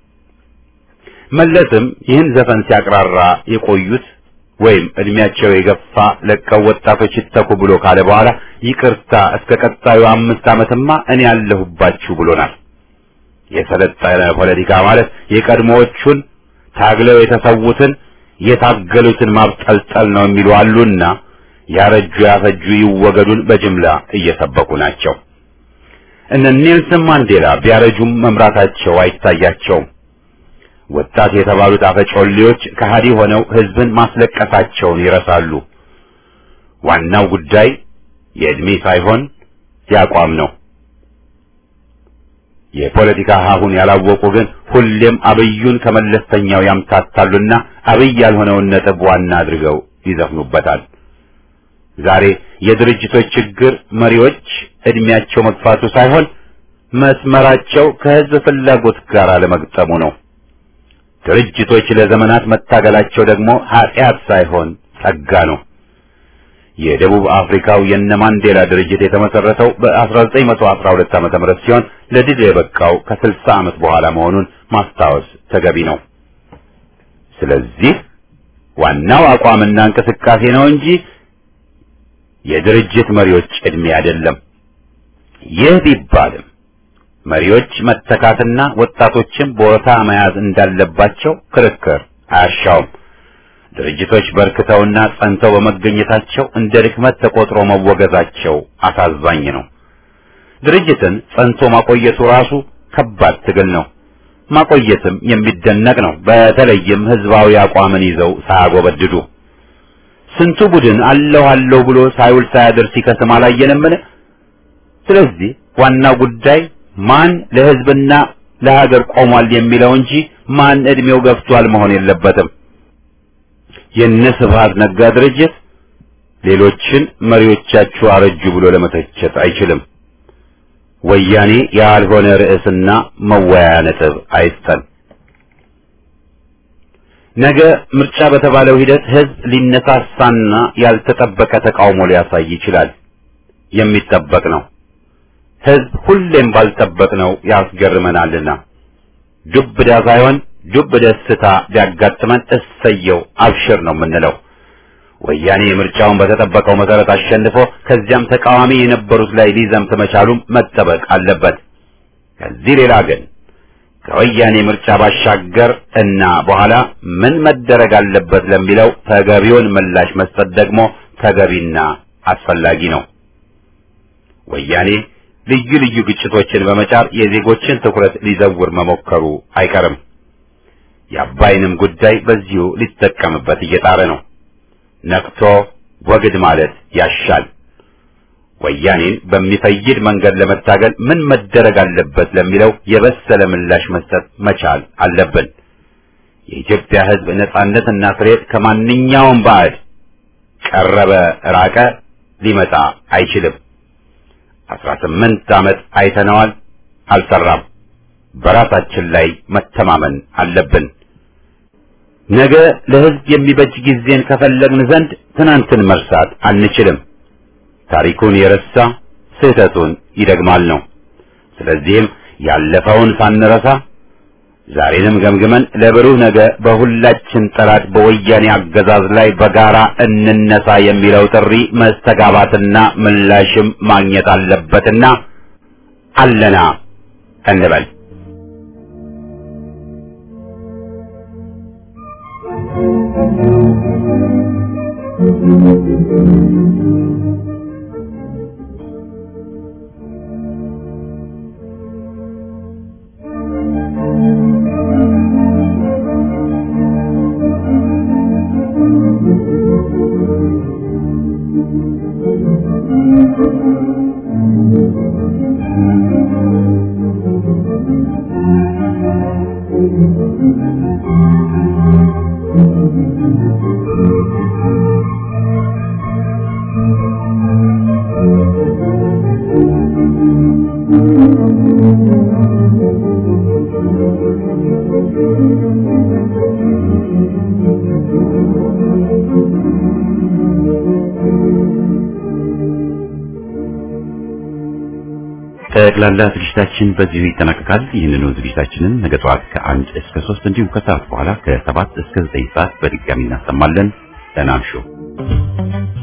መለስም ይህን ዘፈን ሲያቅራራ የቆዩት ወይም እድሜያቸው የገፋ ለቀው ወጣቶች ይተኩ ብሎ ካለ በኋላ ይቅርታ እስከ ቀጣዩ አምስት ዓመትማ እኔ ያለሁባችሁ ብሎናል። የሰለጠነ ፖለቲካ ማለት የቀድሞዎቹን ታግለው የተሰዉትን የታገሉትን ማብጠልጠል ነው የሚሉ አሉና ያረጁ ያፈጁ ይወገዱን በጅምላ እየሰበኩ ናቸው። እነ ኔልሰን ማንዴላ ቢያረጁም መምራታቸው አይታያቸውም። ወጣት የተባሉት አፈጮሌዎች ከሃዲ ሆነው ህዝብን ማስለቀሳቸውን ይረሳሉ። ዋናው ጉዳይ የዕድሜ ሳይሆን የአቋም ነው። የፖለቲካ ሀሁን ያላወቁ ግን ሁሌም አብዩን ከመለስተኛው ያምታታሉና አብይ ያልሆነውን ነጥብ ዋና አድርገው ይዘፍኑበታል። ዛሬ የድርጅቶች ችግር መሪዎች እድሜያቸው መግፋቱ ሳይሆን መስመራቸው ከህዝብ ፍላጎት ጋር አለመግጠሙ ነው። ድርጅቶች ለዘመናት መታገላቸው ደግሞ ኃጢአት ሳይሆን ጸጋ ነው። የደቡብ አፍሪካው የነ ማንዴላ ድርጅት የተመሰረተው በ1912 ዓመተ ምህረት ሲሆን ለድል የበቃው ከ60 ዓመት በኋላ መሆኑን ማስታወስ ተገቢ ነው። ስለዚህ ዋናው አቋምና እንቅስቃሴ ነው እንጂ የድርጅት መሪዎች ዕድሜ አይደለም። ይህ ቢባልም መሪዎች መተካትና ወጣቶችን ቦታ መያዝ እንዳለባቸው ክርክር አያሻውም። ድርጅቶች በርክተውና ጸንተው በመገኘታቸው እንደ ድክመት ተቆጥሮ መወገዛቸው አሳዛኝ ነው። ድርጅትን ጸንቶ ማቆየቱ ራሱ ከባድ ትግል ነው። ማቆየትም የሚደነቅ ነው። በተለይም ህዝባዊ አቋምን ይዘው ሳያጎበድዱ ስንቱ ቡድን አለሁ አለሁ ብሎ ሳይውል ሳያድር ሲከስም አላየንምን? ስለዚህ ዋናው ጉዳይ ማን ለህዝብና ለሀገር ቆሟል የሚለው እንጂ ማን እድሜው ገፍቷል መሆን የለበትም። የነ ስብሃት ነጋ ድርጅት ሌሎችን መሪዎቻችሁ አረጁ ብሎ ለመተቸት አይችልም። ወያኔ ያልሆነ ርዕስና መወያያ ነጥብ አይስጠን። ነገ ምርጫ በተባለው ሂደት ህዝብ ሊነሳሳና ያልተጠበቀ ተቃውሞ ሊያሳይ ይችላል። የሚጠበቅ ነው። ህዝብ ሁሌም ባልጠበቅነው ያስገርመናልና ዱብዳ ሳይሆን ዱብ ደስታ ቢያጋጥመን እሰየው አብሽር ነው የምንለው። ወያኔ ምርጫውን በተጠበቀው መሰረት አሸንፎ ከዚያም ተቃዋሚ የነበሩት ላይ ሊዘምት መቻሉም መጠበቅ አለበት። ከዚህ ሌላ ግን ከወያኔ ምርጫ ባሻገር እና በኋላ ምን መደረግ አለበት ለሚለው ተገቢውን ምላሽ መስጠት ደግሞ ተገቢና አስፈላጊ ነው። ወያኔ ልዩ ልዩ ግጭቶችን በመጫር የዜጎችን ትኩረት ሊዘውር መሞከሩ አይቀርም። የአባይንም ጉዳይ በዚሁ ሊጠቀምበት እየጣረ ነው። ነቅቶ ወግድ ማለት ያሻል። ወያኔን በሚፈይድ መንገድ ለመታገል ምን መደረግ አለበት ለሚለው የበሰለ ምላሽ መስጠት መቻል አለብን። የኢትዮጵያ ሕዝብ ነጻነትና ፍሬት ከማንኛውም ባዕድ ቀረበ ራቀ ሊመጣ አይችልም። አስራ ስምንት ዓመት አይተነዋል፣ አልሰራም። በራሳችን ላይ መተማመን አለብን። ነገ ለሕዝብ የሚበጅ ጊዜን ከፈለግን ዘንድ ትናንትን መርሳት አንችልም። ታሪኩን የረሳ ስህተቱን ይደግማል ነው። ስለዚህም ያለፈውን ሳንረሳ ዛሬንም ገምግመን ለብሩህ ነገ በሁላችን ጠላት በወያኔ አገዛዝ ላይ በጋራ እንነሳ የሚለው ጥሪ መስተጋባትና ምላሽም ማግኘት አለበትና አለና እንበል። ጠቅላላ ዝግጅታችን በዚሁ ይጠናቀቃል። ይህንኑ ዝግጅታችንን ነገ ጠዋት ከአንድ እስከ ሶስት እንዲሁም ከሰዓት በኋላ ከሰባት እስከ ዘጠኝ ሰዓት በድጋሚ እናሰማለን። ደህና እምሹ።